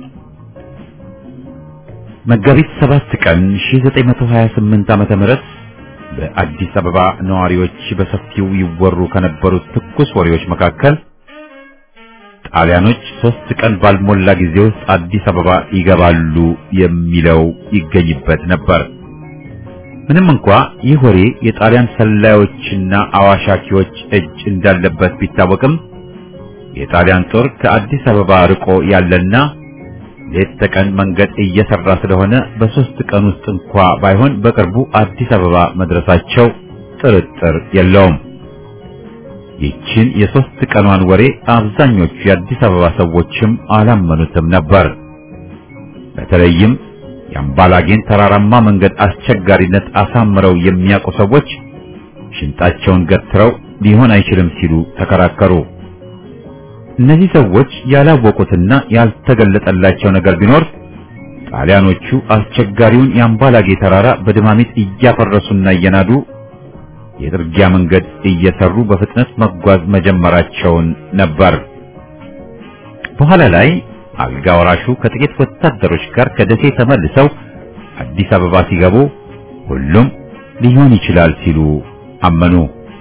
መጋቢት 7 ቀን 1928 ዓመተ ምህረት በአዲስ አበባ ነዋሪዎች በሰፊው ይወሩ ከነበሩት ትኩስ ወሬዎች መካከል ጣሊያኖች ሶስት ቀን ባልሞላ ጊዜ ውስጥ አዲስ አበባ ይገባሉ የሚለው ይገኝበት ነበር። ምንም እንኳ ይህ ወሬ የጣሊያን ሰላዮችና አዋሻኪዎች እጅ እንዳለበት ቢታወቅም የጣሊያን ጦር ከአዲስ አበባ ርቆ ያለና ሌት ተቀን መንገድ እየሰራ ስለሆነ በሶስት ቀን ውስጥ እንኳ ባይሆን በቅርቡ አዲስ አበባ መድረሳቸው ጥርጥር የለውም። ይችን የሶስት ቀኗን ወሬ አብዛኞቹ የአዲስ አበባ ሰዎችም አላመኑትም ነበር። በተለይም የአምባላጌን ተራራማ መንገድ አስቸጋሪነት አሳምረው የሚያውቁ ሰዎች ሽንጣቸውን ገትረው ሊሆን አይችልም ሲሉ ተከራከሩ። እነዚህ ሰዎች ያላወቁትና ያልተገለጠላቸው ነገር ቢኖር ጣሊያኖቹ አስቸጋሪውን የአምባላጌ ተራራ በድማሚት እያፈረሱና እየናዱ የጥርጊያ መንገድ እየሰሩ በፍጥነት መጓዝ መጀመራቸውን ነበር። በኋላ ላይ አልጋ ወራሹ ከጥቂት ወታደሮች ጋር ከደሴ ተመልሰው አዲስ አበባ ሲገቡ ሁሉም ሊሆን ይችላል ሲሉ አመኑ።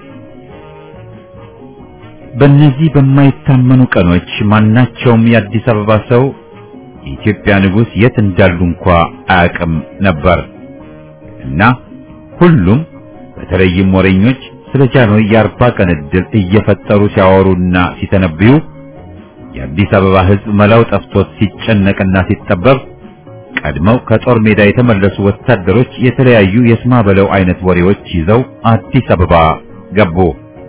በእነዚህ በማይታመኑ ቀኖች ማናቸውም የአዲስ አበባ ሰው የኢትዮጵያ ንጉሥ የት እንዳሉ እንኳ አያውቅም ነበር እና ሁሉም በተለይም ወሬኞች ስለ ጃንሆይ የአርባ ቀን ዕድል እየፈጠሩ ሲያወሩና ሲተነብዩ የአዲስ አበባ ሕዝብ መላው ጠፍቶት ሲጨነቅና ሲጠበብ ቀድመው ከጦር ሜዳ የተመለሱ ወታደሮች የተለያዩ የስማ በለው አይነት ወሬዎች ይዘው አዲስ አበባ ገቡ።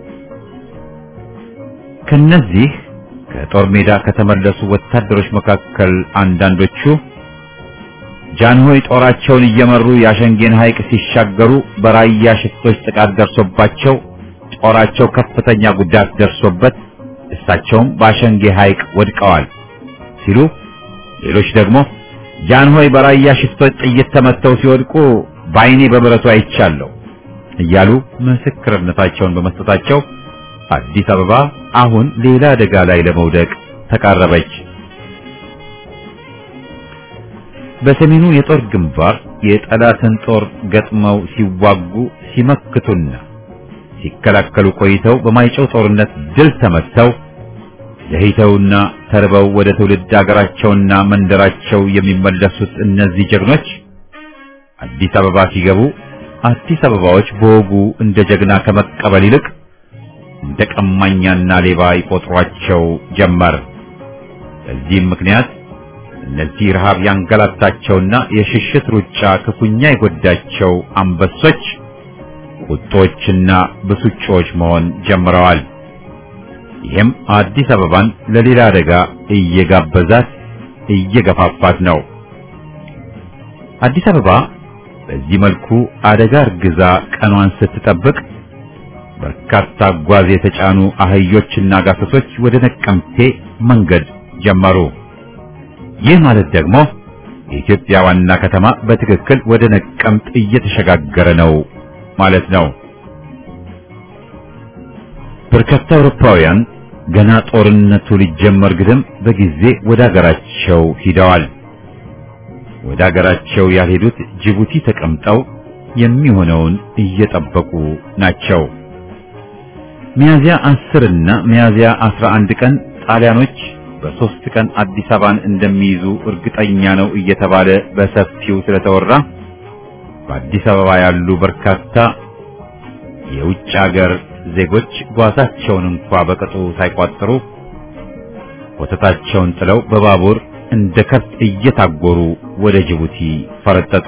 ከነዚህ ከጦር ሜዳ ከተመለሱ ወታደሮች መካከል አንዳንዶቹ ጃንሆይ ጦራቸውን እየመሩ የአሸንጌን ሐይቅ ሲሻገሩ በራያ ሽፍቶች ጥቃት ደርሶባቸው ጦራቸው ከፍተኛ ጉዳት ደርሶበት እሳቸውም በአሸንጌ ሐይቅ ወድቀዋል ሲሉ፣ ሌሎች ደግሞ ጃንሆይ በራያ ሽፍቶች ጥይት ተመተው ሲወድቁ በዓይኔ በብረቱ አይቻለሁ እያሉ ምስክርነታቸውን በመስጠታቸው አዲስ አበባ አሁን ሌላ አደጋ ላይ ለመውደቅ ተቃረበች። በሰሜኑ የጦር ግንባር የጠላትን ጦር ገጥመው ሲዋጉ ሲመክቱና ሲከላከሉ ቆይተው በማይጨው ጦርነት ድል ተመተው ለሂተውና ተርበው ወደ ትውልድ አገራቸውና መንደራቸው የሚመለሱት እነዚህ ጀግኖች አዲስ አበባ ሲገቡ አዲስ አበባዎች በወጉ እንደ ጀግና ከመቀበል ይልቅ እንደ ቀማኛና ሌባ ይቆጥሯቸው ጀመር። በዚህም ምክንያት እነዚህ ረሃብ ያንገላታቸውና የሽሽት ሩጫ ክፉኛ የጎዳቸው አንበሶች ቁጦችና ብሱጮች መሆን ጀምረዋል። ይህም አዲስ አበባን ለሌላ አደጋ እየጋበዛት እየገፋፋት ነው። አዲስ አበባ በዚህ መልኩ አደጋ እርግዛ ቀኗን ስትጠብቅ በርካታ ጓዝ የተጫኑ አህዮችና ጋሰሶች ወደ ነቀምቴ መንገድ ጀመሩ። ይህ ማለት ደግሞ የኢትዮጵያ ዋና ከተማ በትክክል ወደ ነቀምት እየተሸጋገረ ነው ማለት ነው። በርካታ አውሮፓውያን ገና ጦርነቱ ሊጀመር ግድም በጊዜ ወደ አገራቸው ሂደዋል። ወደ አገራቸው ያልሄዱት ጅቡቲ ተቀምጠው የሚሆነውን እየጠበቁ ናቸው። ሚያዚያ 10 እና ሚያዚያ 11 ቀን ጣሊያኖች በሶስት ቀን አዲስ አበባን እንደሚይዙ እርግጠኛ ነው እየተባለ በሰፊው ስለተወራ በአዲስ አበባ ያሉ በርካታ የውጭ ሀገር ዜጎች ጓዛቸውን እንኳ በቅጡ ሳይቋጥሩ ወተታቸውን ጥለው በባቡር እንደ ከብት እየታጎሩ ወደ ጅቡቲ ፈረጠጡ።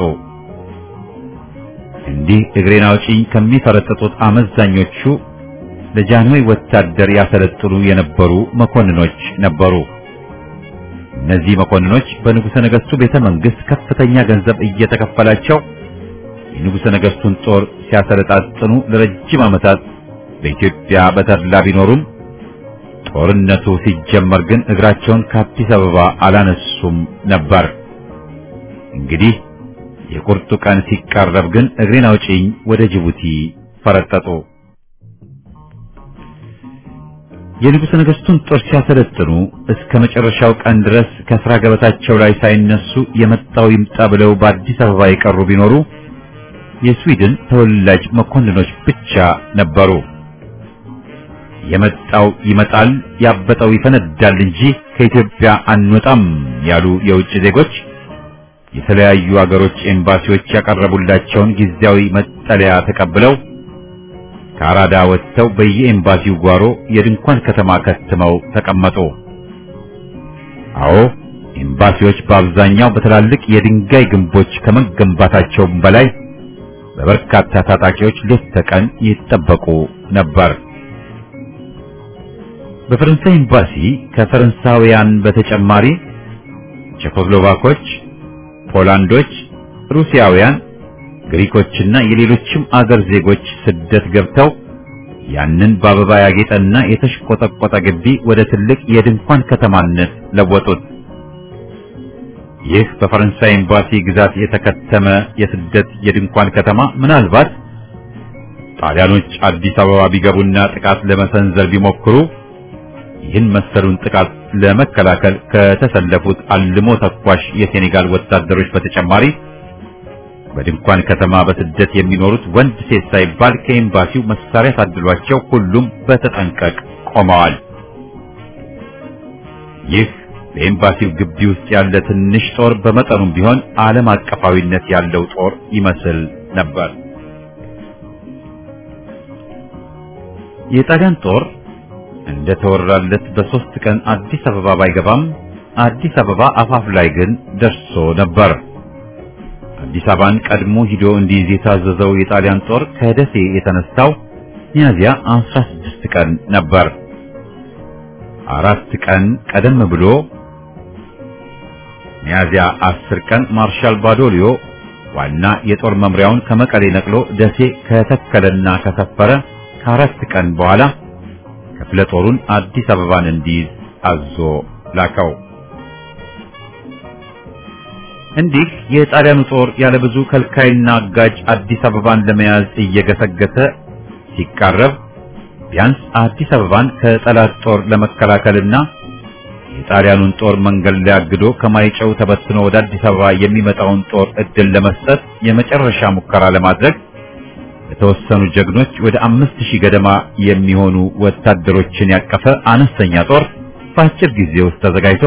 እንዲህ እግሬን አውጪኝ ከሚፈረጠጡት አመዛኞቹ ለጃንሆይ ወታደር ያሰለጥኑ የነበሩ መኮንኖች ነበሩ። እነዚህ መኮንኖች በንጉሠ ነገሥቱ ቤተ መንግሥት ከፍተኛ ገንዘብ እየተከፈላቸው የንጉሠ ነገሥቱን ጦር ሲያሰለጣጥኑ ለረጅም ዓመታት በኢትዮጵያ በተድላ ቢኖሩም ጦርነቱ ሲጀመር ግን እግራቸውን ከአዲስ አበባ አላነሱም ነበር። እንግዲህ የቁርጡ ቀን ሲቃረብ ግን እግሬን አውጪኝ ወደ ጅቡቲ ፈረጠጡ። የንጉሠ ነገሥቱን ጦር ሲያሰለጥኑ እስከ መጨረሻው ቀን ድረስ ከሥራ ገበታቸው ላይ ሳይነሱ የመጣው ይምጣ ብለው በአዲስ አበባ የቀሩ ቢኖሩ የስዊድን ተወላጅ መኮንኖች ብቻ ነበሩ። የመጣው ይመጣል፣ ያበጠው ይፈነዳል እንጂ ከኢትዮጵያ አንወጣም ያሉ የውጭ ዜጎች የተለያዩ አገሮች ኤምባሲዎች ያቀረቡላቸውን ጊዜያዊ መጠለያ ተቀብለው ከአራዳ ወጥተው በየኤምባሲው ጓሮ የድንኳን ከተማ ከትመው ተቀመጡ። አዎ ኤምባሲዎች በአብዛኛው በትላልቅ የድንጋይ ግንቦች ከመገንባታቸውም በላይ በበርካታ ታጣቂዎች ሌት ተቀን ይጠበቁ ነበር። በፈረንሳይ ኤምባሲ ከፈረንሳውያን በተጨማሪ ቼኮስሎቫኮች፣ ፖላንዶች፣ ሩሲያውያን፣ ግሪኮችና የሌሎችም አገር ዜጎች ስደት ገብተው ያንን በአበባ ያጌጠና የተሽቆጠቆጠ ግቢ ወደ ትልቅ የድንኳን ከተማነት ለወጡት። ይህ በፈረንሳይ ኤምባሲ ግዛት የተከተመ የስደት የድንኳን ከተማ ምናልባት ጣሊያኖች አዲስ አበባ ቢገቡና ጥቃት ለመሰንዘር ቢሞክሩ ይህን መሰሉን ጥቃት ለመከላከል ከተሰለፉት አልሞ ተኳሽ የሴኔጋል ወታደሮች በተጨማሪ በድንኳን ከተማ በስደት የሚኖሩት ወንድ ሴት ሳይባል ከኤምባሲው መሳሪያ ታድሏቸው ሁሉም በተጠንቀቅ ቆመዋል። ይህ በኤምባሲው ግቢ ውስጥ ያለ ትንሽ ጦር በመጠኑም ቢሆን ዓለም አቀፋዊነት ያለው ጦር ይመስል ነበር። የጣሊያን ጦር እንደ ተወራለት በሶስት ቀን አዲስ አበባ ባይገባም አዲስ አበባ አፋፍ ላይ ግን ደርሶ ነበር። አዲስ አበባን ቀድሞ ሂዶ እንዲይዝ የታዘዘው የጣሊያን ጦር ከደሴ የተነሳው ሚያዝያ 16 ቀን ነበር። አራት ቀን ቀደም ብሎ ሚያዝያ 10 ቀን ማርሻል ባዶሊዮ ዋና የጦር መምሪያውን ከመቀሌ ነቅሎ ደሴ ከተከለና ከሰፈረ ከአራት ቀን በኋላ ክፍለ ጦሩን አዲስ አበባን እንዲይዝ አዞ ላከው። እንዲህ የጣሊያኑ ጦር ያለ ብዙ ከልካይና አጋጅ አዲስ አበባን ለመያዝ እየገሰገሰ ሲቃረብ ቢያንስ አዲስ አበባን ከጠላት ጦር ለመከላከልና የጣሊያኑን ጦር መንገድ ላይ አግዶ ከማይጨው ተበትኖ ወደ አዲስ አበባ የሚመጣውን ጦር እድል ለመስጠት የመጨረሻ ሙከራ ለማድረግ የተወሰኑ ጀግኖች ወደ አምስት ሺህ ገደማ የሚሆኑ ወታደሮችን ያቀፈ አነስተኛ ጦር በአጭር ጊዜ ውስጥ ተዘጋጅቶ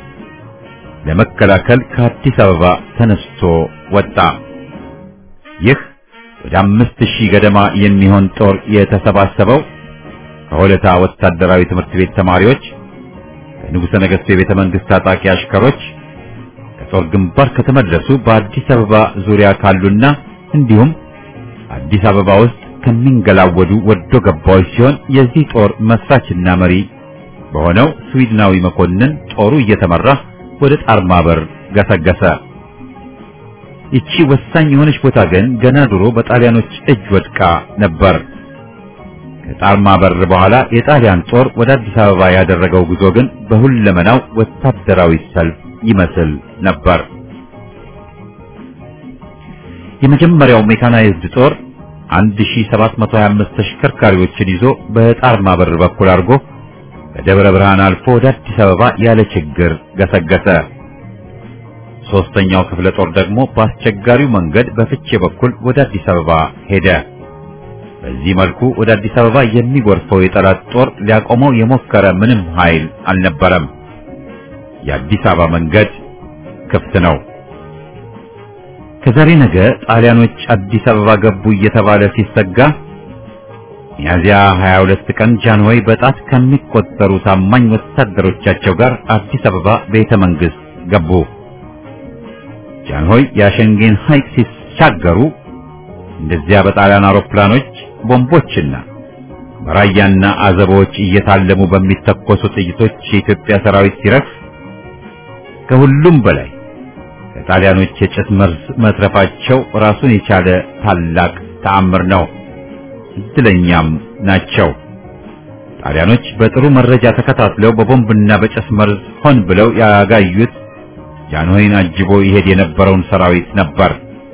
ለመከላከል ከአዲስ አበባ ተነስቶ ወጣ። ይህ ወደ አምስት ሺህ ገደማ የሚሆን ጦር የተሰባሰበው ከሆለታ ወታደራዊ ትምህርት ቤት ተማሪዎች፣ ከንጉሠ ነገሥቱ የቤተ መንግሥት ታጣቂ አሽከሮች፣ ከጦር ግንባር ከተመለሱ በአዲስ አበባ ዙሪያ ካሉና እንዲሁም አዲስ አበባ ውስጥ ከሚንገላወዱ ወዶ ገባዎች ሲሆን የዚህ ጦር መስራችና መሪ በሆነው ስዊድናዊ መኮንን ጦሩ እየተመራ ወደ ጣርማ በር ገሰገሰ። ይቺ ወሳኝ የሆነች ቦታ ግን ገና ድሮ በጣሊያኖች እጅ ወድቃ ነበር። ከጣርማ በር በኋላ የጣሊያን ጦር ወደ አዲስ አበባ ያደረገው ጉዞ ግን በሁለመናው ወታደራዊ ሰልፍ ይመስል ነበር። የመጀመሪያው ሜካናይዝድ ጦር 1725 ተሽከርካሪዎችን ይዞ በጣርማ በር በኩል አድርጎ በደብረ ብርሃን አልፎ ወደ አዲስ አበባ ያለ ችግር ገሰገሰ። ሶስተኛው ክፍለ ጦር ደግሞ በአስቸጋሪው መንገድ በፍቼ በኩል ወደ አዲስ አበባ ሄደ። በዚህ መልኩ ወደ አዲስ አበባ የሚጎርፈው የጠላት ጦር ሊያቆመው የሞከረ ምንም ኃይል አልነበረም። የአዲስ አበባ መንገድ ክፍት ነው። ከዛሬ ነገ ጣሊያኖች አዲስ አበባ ገቡ እየተባለ ሲሰጋ ሚያዚያ 22 ቀን ጃንሆይ በጣት ከሚቆጠሩ ታማኝ ወታደሮቻቸው ጋር አዲስ አበባ ቤተ መንግስት ገቡ። ጃንሆይ የአሸንጌን ሐይቅ ሲሻገሩ እንደዚያ በጣሊያን አውሮፕላኖች ቦምቦችና በራያና አዘቦች እየታለሙ በሚተኮሱ ጥይቶች የኢትዮጵያ ሰራዊት ሲረግፍ ከሁሉም በላይ ከጣሊያኖች የጭስ መርዝ መትረፋቸው ራሱን የቻለ ታላቅ ተአምር ነው። እድለኛም ናቸው። ጣሊያኖች በጥሩ መረጃ ተከታትለው በቦምብና በጭስ መርዝ ሆን ብለው ያጋዩት ጃንሆይን አጅቦ ይሄድ የነበረውን ሰራዊት ነበር።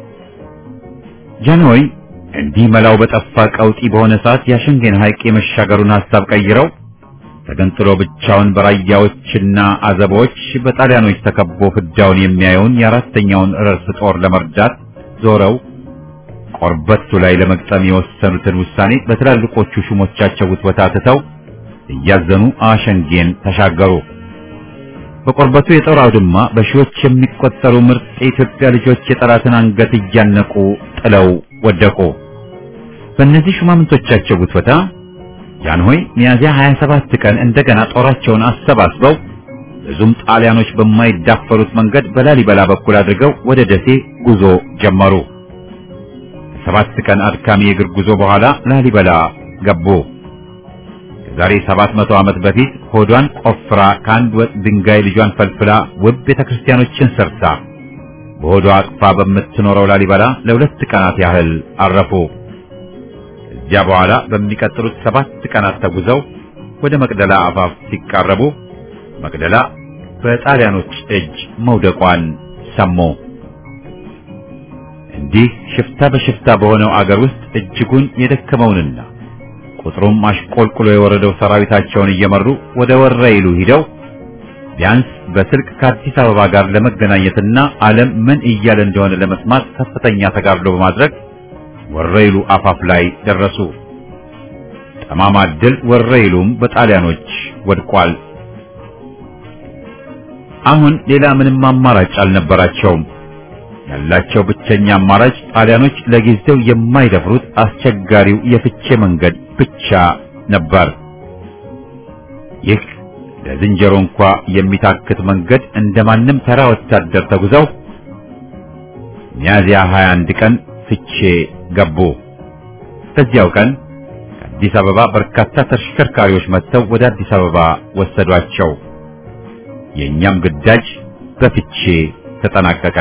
ጃንሆይ እንዲህ መላው በጠፋ ቀውጢ በሆነ ሰዓት የአሸንጌን ሐይቅ የመሻገሩን ሐሳብ ቀይረው ተገንጥሎ ብቻውን በራያዎችና አዘቦች በጣሊያኖች ተከቦ ፍዳውን የሚያየውን የአራተኛውን ረርስ ጦር ለመርዳት ዞረው ቆርበቱ ላይ ለመግጠም የወሰኑትን ውሳኔ በትላልቆቹ ሹሞቻቸው ውትወታ ትተው እያዘኑ አሸንጌን ተሻገሩ። በቆርበቱ የጦር አውድማ በሺዎች የሚቆጠሩ ምርጥ የኢትዮጵያ ልጆች የጠላትን አንገት እያነቁ ጥለው ወደቁ። በእነዚህ ሹማምንቶቻቸው ውትወታ ጃንሆይ ሚያዝያ 27 ቀን እንደገና ጦራቸውን አሰባስበው ብዙም ጣሊያኖች በማይዳፈሩት መንገድ በላሊበላ በኩል አድርገው ወደ ደሴ ጉዞ ጀመሩ። ከሰባት ቀን አድካሚ የእግር ጉዞ በኋላ ላሊበላ ገቡ። ከዛሬ 700 ዓመት በፊት ሆዷን ቆፍራ ከአንድ ወጥ ድንጋይ ልጇን ፈልፍላ ውብ ቤተክርስቲያኖችን ሰርታ በሆዷ አቅፋ በምትኖረው ላሊበላ ለሁለት ቀናት ያህል አረፉ። ከዚያ በኋላ በሚቀጥሉት ሰባት ቀናት ተጉዘው ወደ መቅደላ አፋፍ ሲቃረቡ መቅደላ በጣሊያኖች እጅ መውደቋን ሰሙ። እንዲህ ሽፍታ በሽፍታ በሆነው አገር ውስጥ እጅጉን የደከመውንና ቁጥሩም አሽቆልቁሎ የወረደው ሰራዊታቸውን እየመሩ ወደ ወረኢሉ ሂደው ቢያንስ በስልክ ከአዲስ አበባ ጋር ለመገናኘትና ዓለም ምን እያለ እንደሆነ ለመስማት ከፍተኛ ተጋድሎ በማድረግ ወረኢሉ አፋፍ ላይ ደረሱ። ጠማማ ድል ወረኢሉም በጣሊያኖች ወድቋል። አሁን ሌላ ምንም አማራጭ አልነበራቸውም። ያላቸው ብቸኛ አማራጭ ጣሊያኖች ለጊዜው የማይደፍሩት አስቸጋሪው የፍቼ መንገድ ብቻ ነበር። ይህ ለዝንጀሮ እንኳ የሚታክት መንገድ እንደማንም ተራ ወታደር ተጉዘው ሚያዝያ 21 ቀን ፍቼ ገቡ። በዚያው ቀን ከአዲስ አበባ በርካታ ተሽከርካሪዎች መጥተው ወደ አዲስ አበባ ወሰዷቸው። የእኛም ግዳጅ በፍቼ ተጠናቀቀ።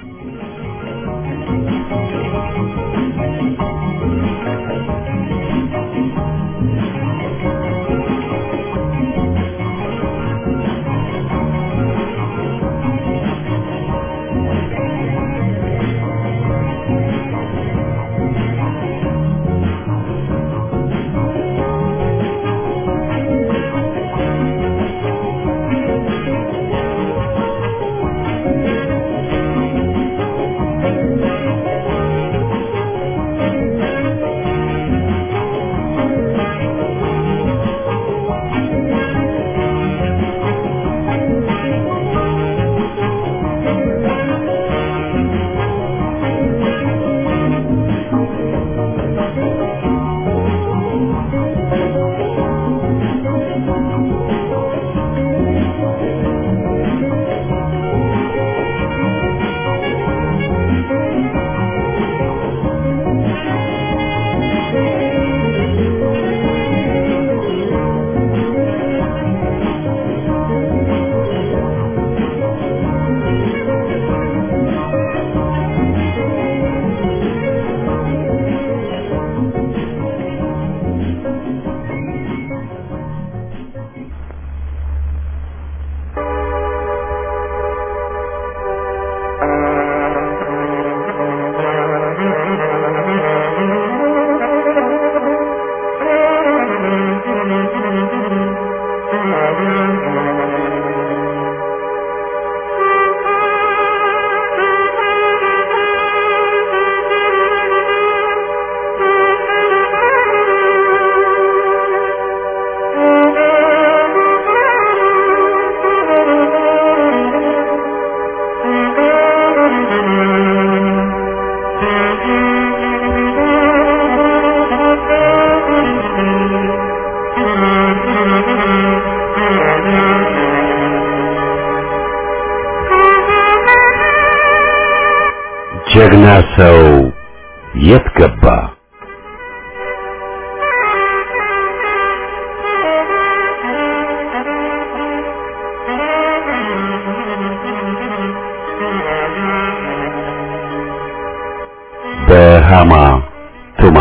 ጀግና ሰው የት ገባ? ሃማ ቱማ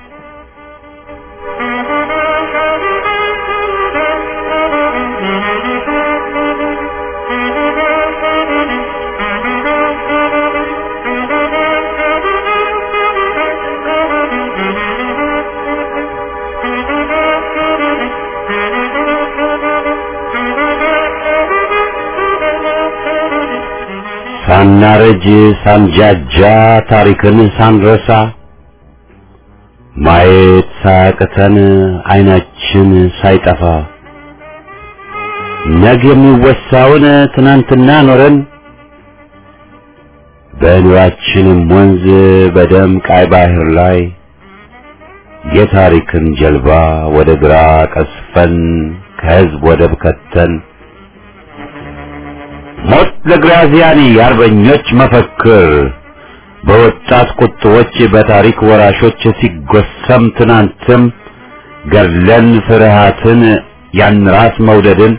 ሳናረጅ ሳንጃጃ ታሪክን ሳንረሳ ማየት ሳያቅተን አይናችን ሳይጠፋ ነገ የሚወሳውን ትናንትና ኖረን በኑራችንም ወንዝ በደም ቃይ ባህር ላይ የታሪክን ጀልባ ወደ ግራ ቀስፈን ከህዝብ ወደብ ከተን ሞት ለግራዚያኒ የአርበኞች መፈክር በወጣት ቁጥቦች በታሪክ ወራሾች ሲጎሰም ትናንትም ገድለን ፍርሃትን ያን ራስ መውደድን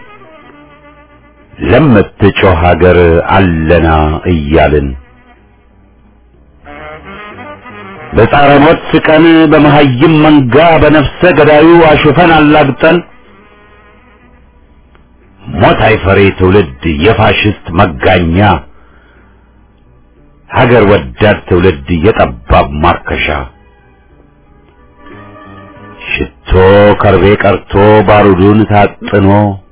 ለምትጮህ ሀገር አለና እያልን በጻረ ሞት ስቀን በመሀይም መንጋ በነፍሰ ገዳዩ አሹፈን አላግጠን ሞት አይፈሬ ትውልድ የፋሽስት መጋኛ ሀገር ወዳድ ትውልድ የጠባብ ማርከሻ ሽቶ ከርቤ ቀርቶ ባሩዱን ታጥኖ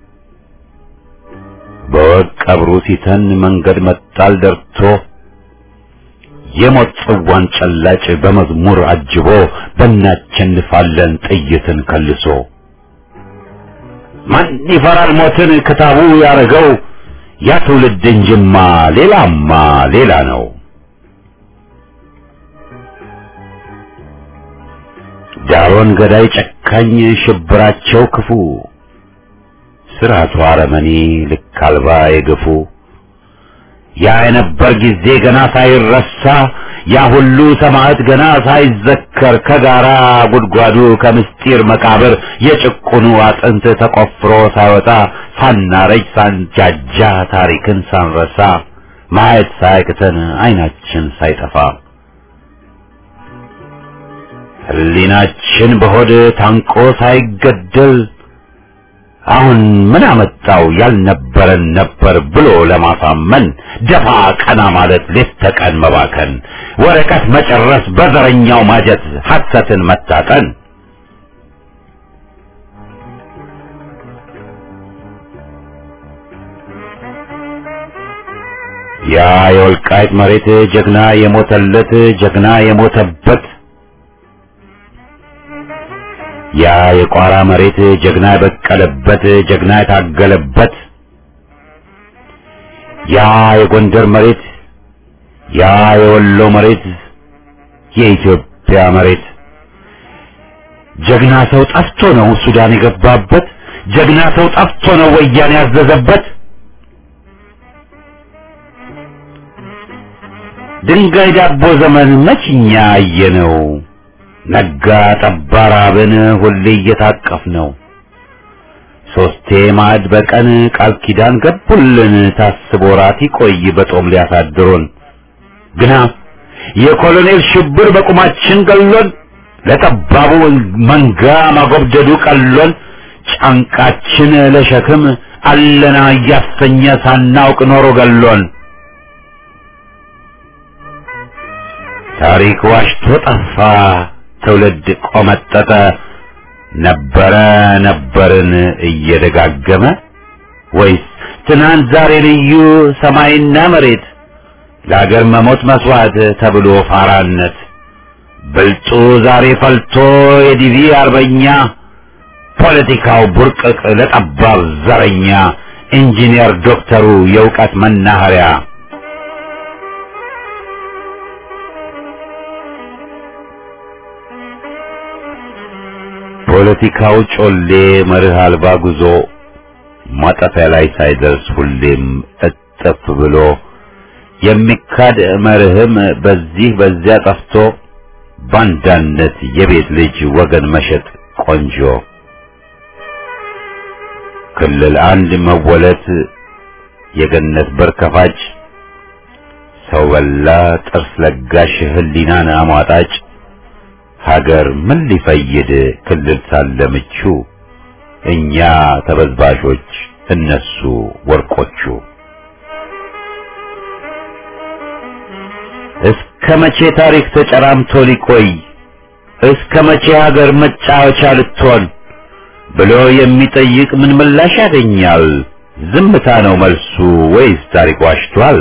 በወግ ቀብሩ ሲተን መንገድ መጣል ደርቶ የሞት ጽዋን ጨላጭ በመዝሙር አጅቦ በእናቸንፋለን ጥይትን ከልሶ ማን ይፈራል ሞትን ክታቡ ያረገው ያ ትውልድ እንጅማ ሌላማ ሌላ ነው። ዳሮን ገዳይ ጨካኝ ሽብራቸው ክፉ ስርዓቱ አረመኔ ልክ አልባ የገፉ ያ የነበር ጊዜ ገና ሳይረሳ ያ ሁሉ ሰማዕት ገና ሳይዘከር ከጋራ ጉድጓዱ ከምስጢር መቃብር የጭቁኑ አጥንት ተቆፍሮ ሳይወጣ ሳናረጅ ሳንጃጃ ታሪክን ሳንረሳ ማየት ሳያቅተን አይናችን ሳይጠፋ ሕሊናችን በሆድ ታንቆ ሳይገደል አሁን ምን አመጣው ያልነበረን ነበር ብሎ ለማሳመን ደፋ ቀና ማለት ሌት ተቀን መባከን ወረቀት መጨረስ በዘረኛው ማጀት ሐሰትን መታጠን ያ የወልቃይት መሬት ጀግና የሞተለት ጀግና የሞተበት ያ የቋራ መሬት ጀግና የበቀለበት ጀግና የታገለበት ያ የጎንደር መሬት ያ የወሎ መሬት የኢትዮጵያ መሬት ጀግና ሰው ጠፍቶ ነው ሱዳን የገባበት ጀግና ሰው ጠፍቶ ነው ወያኔ ያዘዘበት ድንጋይ ዳቦ ዘመን መችኛ አየነው ነጋ ጠባ ራብን ሁሌ እየታቀፍ ነው ሶስቴ ማዕድ በቀን ቃል ኪዳን ገቡልን ታስቦ ራት ይቆይ በጦም ሊያሳድሩን ግና የኮሎኔል ሽብር በቁማችን ገሎን ለጠባቡ መንጋ ማጎብደዱ ቀሎን ጫንቃችን ለሸክም አለና እያሰኘ ሳናውቅ ኖሮ ገሎን ታሪክ ዋሽቶ ጠፋ ትውልድ ቆመጠጠ ነበረ ነበርን እየደጋገመ ወይስ ትናንት ዛሬ ልዩ ሰማይና መሬት ለአገር መሞት መስዋዕት ተብሎ ፋራነት ብልጡ ዛሬ ፈልቶ የዲቪ አርበኛ ፖለቲካው ቡርቅቅ ለጠባብ ዘረኛ ኢንጂነር ዶክተሩ የእውቀት መናኸሪያ ፖለቲካው ጮሌ መርህ አልባ ጉዞ ማጠፊያ ላይ ሳይደርስ ሁሌም እጥፍ ብሎ የሚካድ መርህም በዚህ በዚያ ጠፍቶ ባንዳነት የቤት ልጅ ወገን መሸጥ ቆንጆ ክልል አንድ መወለት የገነት በር ከፋጭ ሰው በላ ጥርስ ለጋሽ ህሊናን አሟጣጭ ሀገር ምን ሊፈይድ ክልል ሳለ ምቹ እኛ ተበዝባዦች እነሱ ወርቆቹ እስከ መቼ ታሪክ ተጨራምቶ ሊቆይ እስከ መቼ ሀገር መጫወቻ ልትሆን ብሎ የሚጠይቅ ምን ምላሽ ያገኛል? ዝምታ ነው መልሱ ወይስ ታሪክ ዋሽቷል?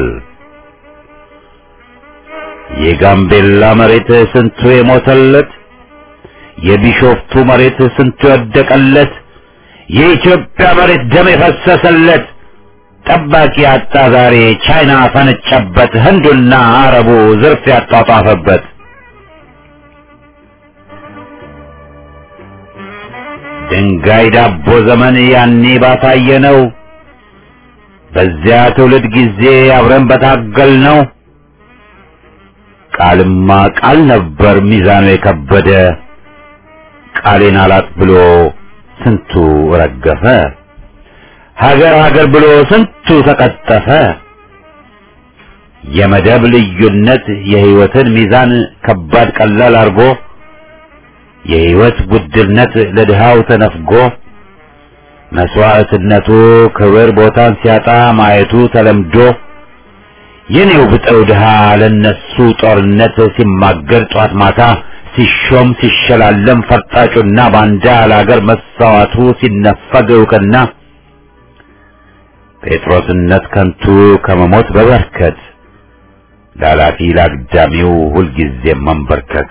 የጋምቤላ መሬት ስንቱ የሞተለት፣ የቢሾፍቱ መሬት ስንቱ የወደቀለት፣ የኢትዮጵያ መሬት ደም የፈሰሰለት ጠባቂ አጣ ዛሬ ቻይና ፈነጨበት፣ ህንዱና አረቡ ዝርፍ ያጧጧፈበት። ድንጋይ ዳቦ ዘመን ያኔ ባሳየ ነው። በዚያ ትውልድ ጊዜ አብረን በታገል ነው። ቃልማ ቃል ነበር ሚዛኑ የከበደ ቃሌን አላጥ ብሎ ስንቱ ረገፈ። ሀገር ሀገር ብሎ ስንቱ ተቀጠፈ። የመደብ ልዩነት የህይወትን ሚዛን ከባድ ቀላል አርጎ የህይወት ውድነት ለድሃው ተነፍጎ መስዋዕትነቱ ክብር ቦታን ሲያጣ ማየቱ ተለምዶ የኔው ብጠው ድሃ ለነሱ ጦርነት ሲማገር ጧት ማታ ሲሾም ሲሸላለም ፈርጣጩና ባንዳ ለአገር መሳዋቱ ሲነፈግ እውቅና ጴጥሮስነት ከንቱ ከመሞት በበርከት ላላፊ ላግዳሚው ሁልጊዜም መንበርከክ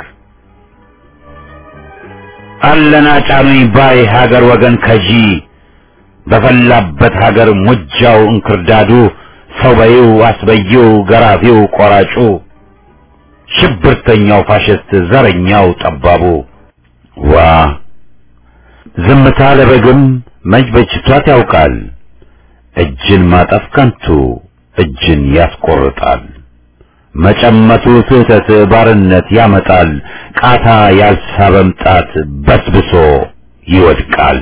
አለና ጫኑኝ ባይ ሀገር ወገን ከጂ በፈላበት ሀገር ሙጃው እንክርዳዱ ሰው በይው አስበይው ገራፊው ቆራጩ ሽብርተኛው ፋሽስት ዘረኛው ጠባቡ ዋ ዝምታ ለበግም መች በጅቷት ያውቃል እጅን ማጠፍ ከንቱ እጅን ያስቆርጣል መጨመቱ ስህተት ባርነት ያመጣል ቃታ ያልሳበም ጣት በስብሶ ይወድቃል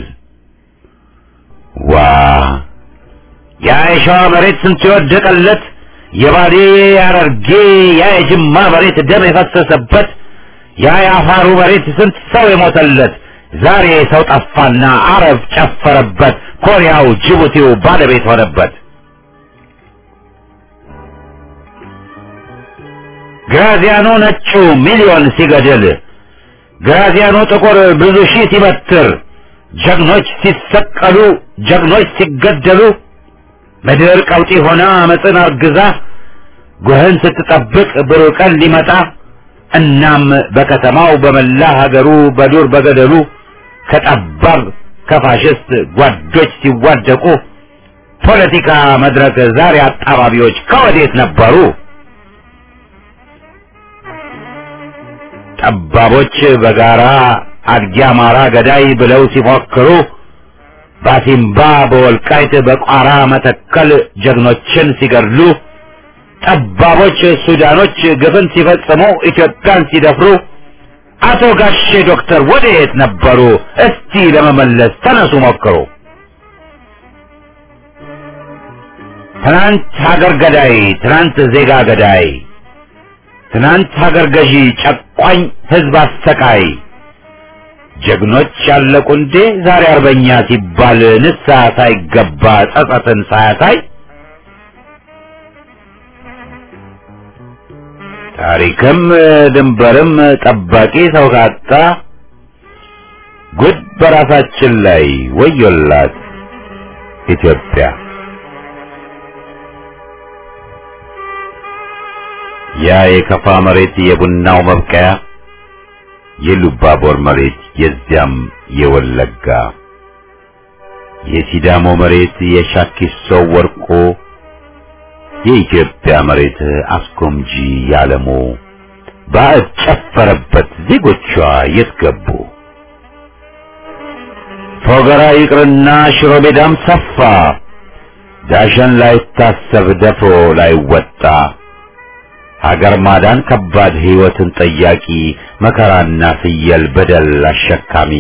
ዋ ያ የሸዋ መሬት ስንት የወደቀለት የባሌ ያረርጌ ያ የጅማ መሬት ደም የፈሰሰበት ያ የአፋሩ መሬት ስንት ሰው የሞተለት ዛሬ ሰው ጠፋና አረብ ጨፈረበት ኮሪያው ጅቡቲው ባለቤት ሆነበት ግራዚያኑ ነጩ ሚሊዮን ሲገድል ግራዚያኑ ጥቁር ብዙ ሺህ ሲበትር ጀግኖች ሲሰቀሉ ጀግኖች ሲገደሉ ምድር ቀውጢ ሆና አመፅን አርግዛ ጉህን ስትጠብቅ ብሩህ ቀን ሊመጣ እናም በከተማው በመላ ሀገሩ በዱር በገደሉ ከጠባብ ከፋሽስት ጓዶች ሲዋደቁ ፖለቲካ መድረክ ዛሬ አጣባቢዎች ከወዴት ነበሩ? ጠባቦች በጋራ አድጊ አማራ ገዳይ ብለው ሲፎክሩ ባሲምባ በወልቃይት በቋራ መተከል ጀግኖችን ሲገድሉ ጠባቦች ሱዳኖች ግፍን ሲፈጽሙ ኢትዮጵያን ሲደፍሩ አቶ ጋሼ ዶክተር ወዴት ነበሩ? እስቲ ለመመለስ ተነሱ ሞክሩ። ትናንት ሀገር ገዳይ፣ ትናንት ዜጋ ገዳይ፣ ትናንት ሀገር ገዢ፣ ጨቋኝ ህዝብ አሰቃይ ጀግኖች ያለቁ እንዴ ዛሬ አርበኛ ሲባል ንስሐ ሳይገባ ጸጸትን ሳያሳይ ታሪክም ድንበርም ጠባቂ ሰው ካጣ ጉድ በራሳችን ላይ ወዮላት ኢትዮጵያ። ያ የከፋ መሬት የቡናው መብቀያ የሉባቦር መሬት የዚያም የወለጋ የሲዳሞ መሬት የሻኪሶ ወርቆ የኢትዮጵያ መሬት አስጎምጂ ያለሙ ባዕድ ጨፈረበት ዜጎቿ የት ገቡ? ፎገራ ይቅርና ሽሮ ሜዳም ሰፋ ዳሸን ላይታሰብ ደፍሮ ላይወጣ ሀገር ማዳን ከባድ ሕይወትን ጠያቂ መከራና ፍየል በደል አሸካሚ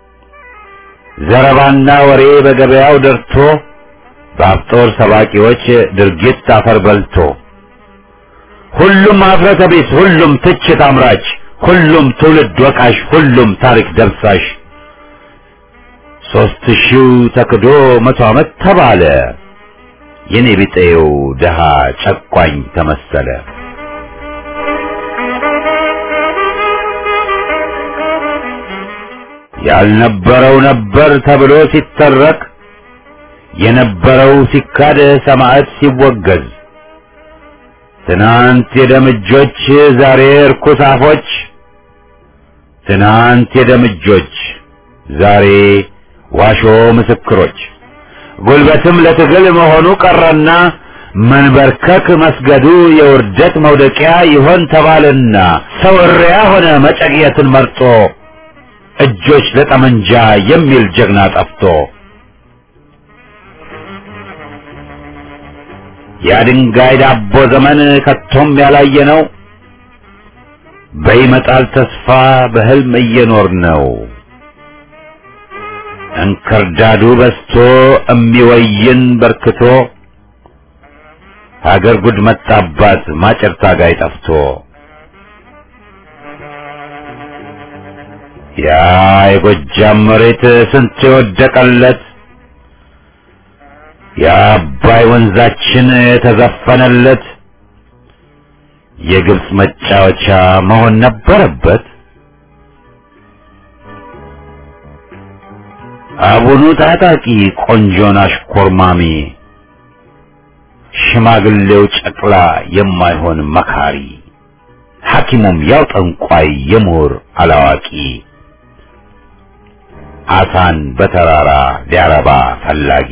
ዘረባና ወሬ በገበያው ደርቶ በአፍጦር ሰባቂዎች ድርጊት አፈር በልቶ ሁሉም አፍረተ ቢስ ሁሉም ትችት አምራች ሁሉም ትውልድ ወቃሽ ሁሉም ታሪክ ደብሳሽ ሦስት ሺው ተክዶ መቶ ዓመት ተባለ የኔ ቢጤው ደሃ ጨቋኝ ተመሰለ ያልነበረው ነበር ተብሎ ሲተረክ የነበረው ሲካድ ሰማዕት ሲወገዝ ትናንት የደምጆች ዛሬ እርኩስ አፎች ትናንት የደምጆች ዛሬ ዋሾ ምስክሮች ጉልበትም ለትግል መሆኑ ቀረና መንበርከክ መስገዱ የውርደት መውደቂያ ይሆን ተባለና ሰው እሪያ ሆነ መጨቅየትን መርጦ እጆች ለጠመንጃ የሚል ጀግና ጠፍቶ የድንጋይ ዳቦ ዘመን ከቶም ያላየ ነው። በይመጣል ተስፋ በህልም እየኖር ነው። እንክርዳዱ በስቶ እሚወይን በርክቶ ሀገር ጉድ መጣባት ማጨር ታጋይ ጠፍቶ ያ የጎጃም መሬት ስንት የወደቀለት የአባይ ወንዛችን የተዘፈነለት የግብፅ መጫወቻ መሆን ነበረበት። አቡኑ ታጣቂ ቆንጆን አሽኮርማሚ ሽማግሌው ጨቅላ የማይሆን መካሪ ሐኪሙም ያው ጠንቋይ የምሁር አላዋቂ አሳን በተራራ ሊያረባ ፈላጊ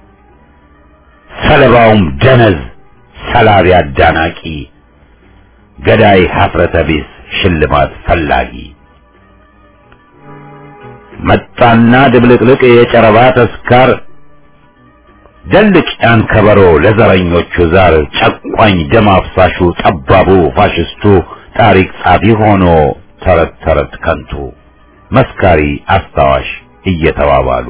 ሰለባውም ደነዝ ሰላቢ አዳናቂ ገዳይ ሀፍረተ ቢስ ሽልማት ፈላጊ መጣና ድብልቅልቅ የጨረባ ተስካር ደልቅ ያን ከበሮ ለዘረኞቹ ዛር ጨቋኝ ደም አፍሳሹ ጠባቡ ፋሽስቱ ታሪክ ጻፊ ሆኖ ተረት ተረት ከንቱ መስካሪ አስታዋሽ እየተባባሉ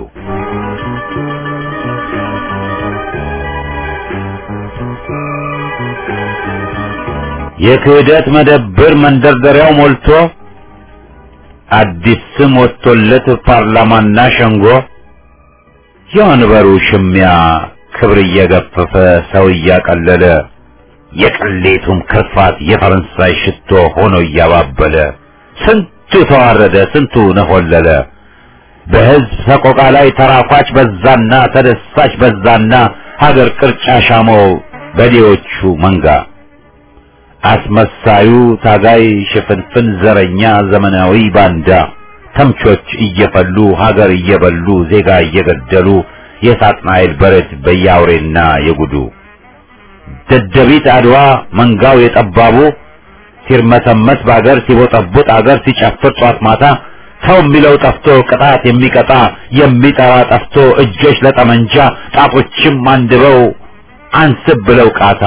የክህደት መደብር መንደርደሪያው ሞልቶ አዲስ ስም ወጥቶለት ፓርላማና ሸንጎ የወንበሩ ሽሚያ ክብር እየገፈፈ ሰው እያቀለለ የቅሌቱም ክርፋት የፈረንሳይ ሽቶ ሆኖ እያባበለ ስንቱ ተዋረደ፣ ስንቱ ነሆለለ። በሕዝብ ሰቆቃ ላይ ተራኳች በዛና ተደሳች በዛና ሀገር ቅርጫ ሻመው በዴዎቹ መንጋ አስመሳዩ ታጋይ ሽፍንፍን ዘረኛ ዘመናዊ ባንዳ ተምቾች እየፈሉ ሀገር እየበሉ ዜጋ እየገደሉ የሳጥናኤል በረት በያውሬና የጉዱ ደደቢት አድዋ መንጋው የጠባቡ ሲርመሰመስ በአገር ሲቦጠቡጥ አገር ሲጨፍር ጧት ማታ ሰው የሚለው ጠፍቶ ቅጣት የሚቀጣ የሚጠራ ጠፍቶ እጆች ለጠመንጃ ጣቶችም አንድበው አንስብ ብለው ቃታ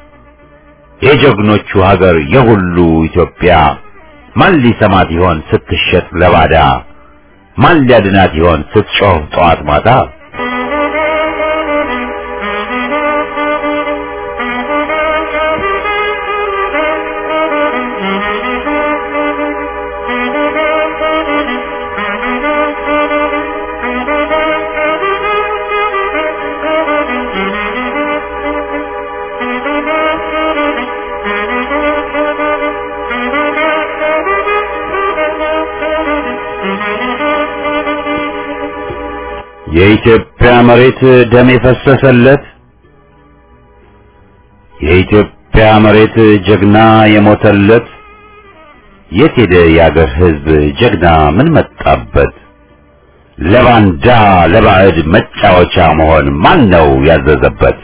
የጀግኖቹ ሀገር የሁሉ ኢትዮጵያ ማን ሊሰማት ይሆን ስትሸጥ ለባዳ? ማን ሊያድናት ይሆን ስትጮህ ጠዋት ማታ? የኢትዮጵያ መሬት ደም የፈሰሰለት የኢትዮጵያ መሬት ጀግና የሞተለት የት ሄደ የአገር ሕዝብ ጀግና ምን መጣበት? ለባንዳ ለባዕድ መጫወቻ መሆን ማን ነው ያዘዘበት?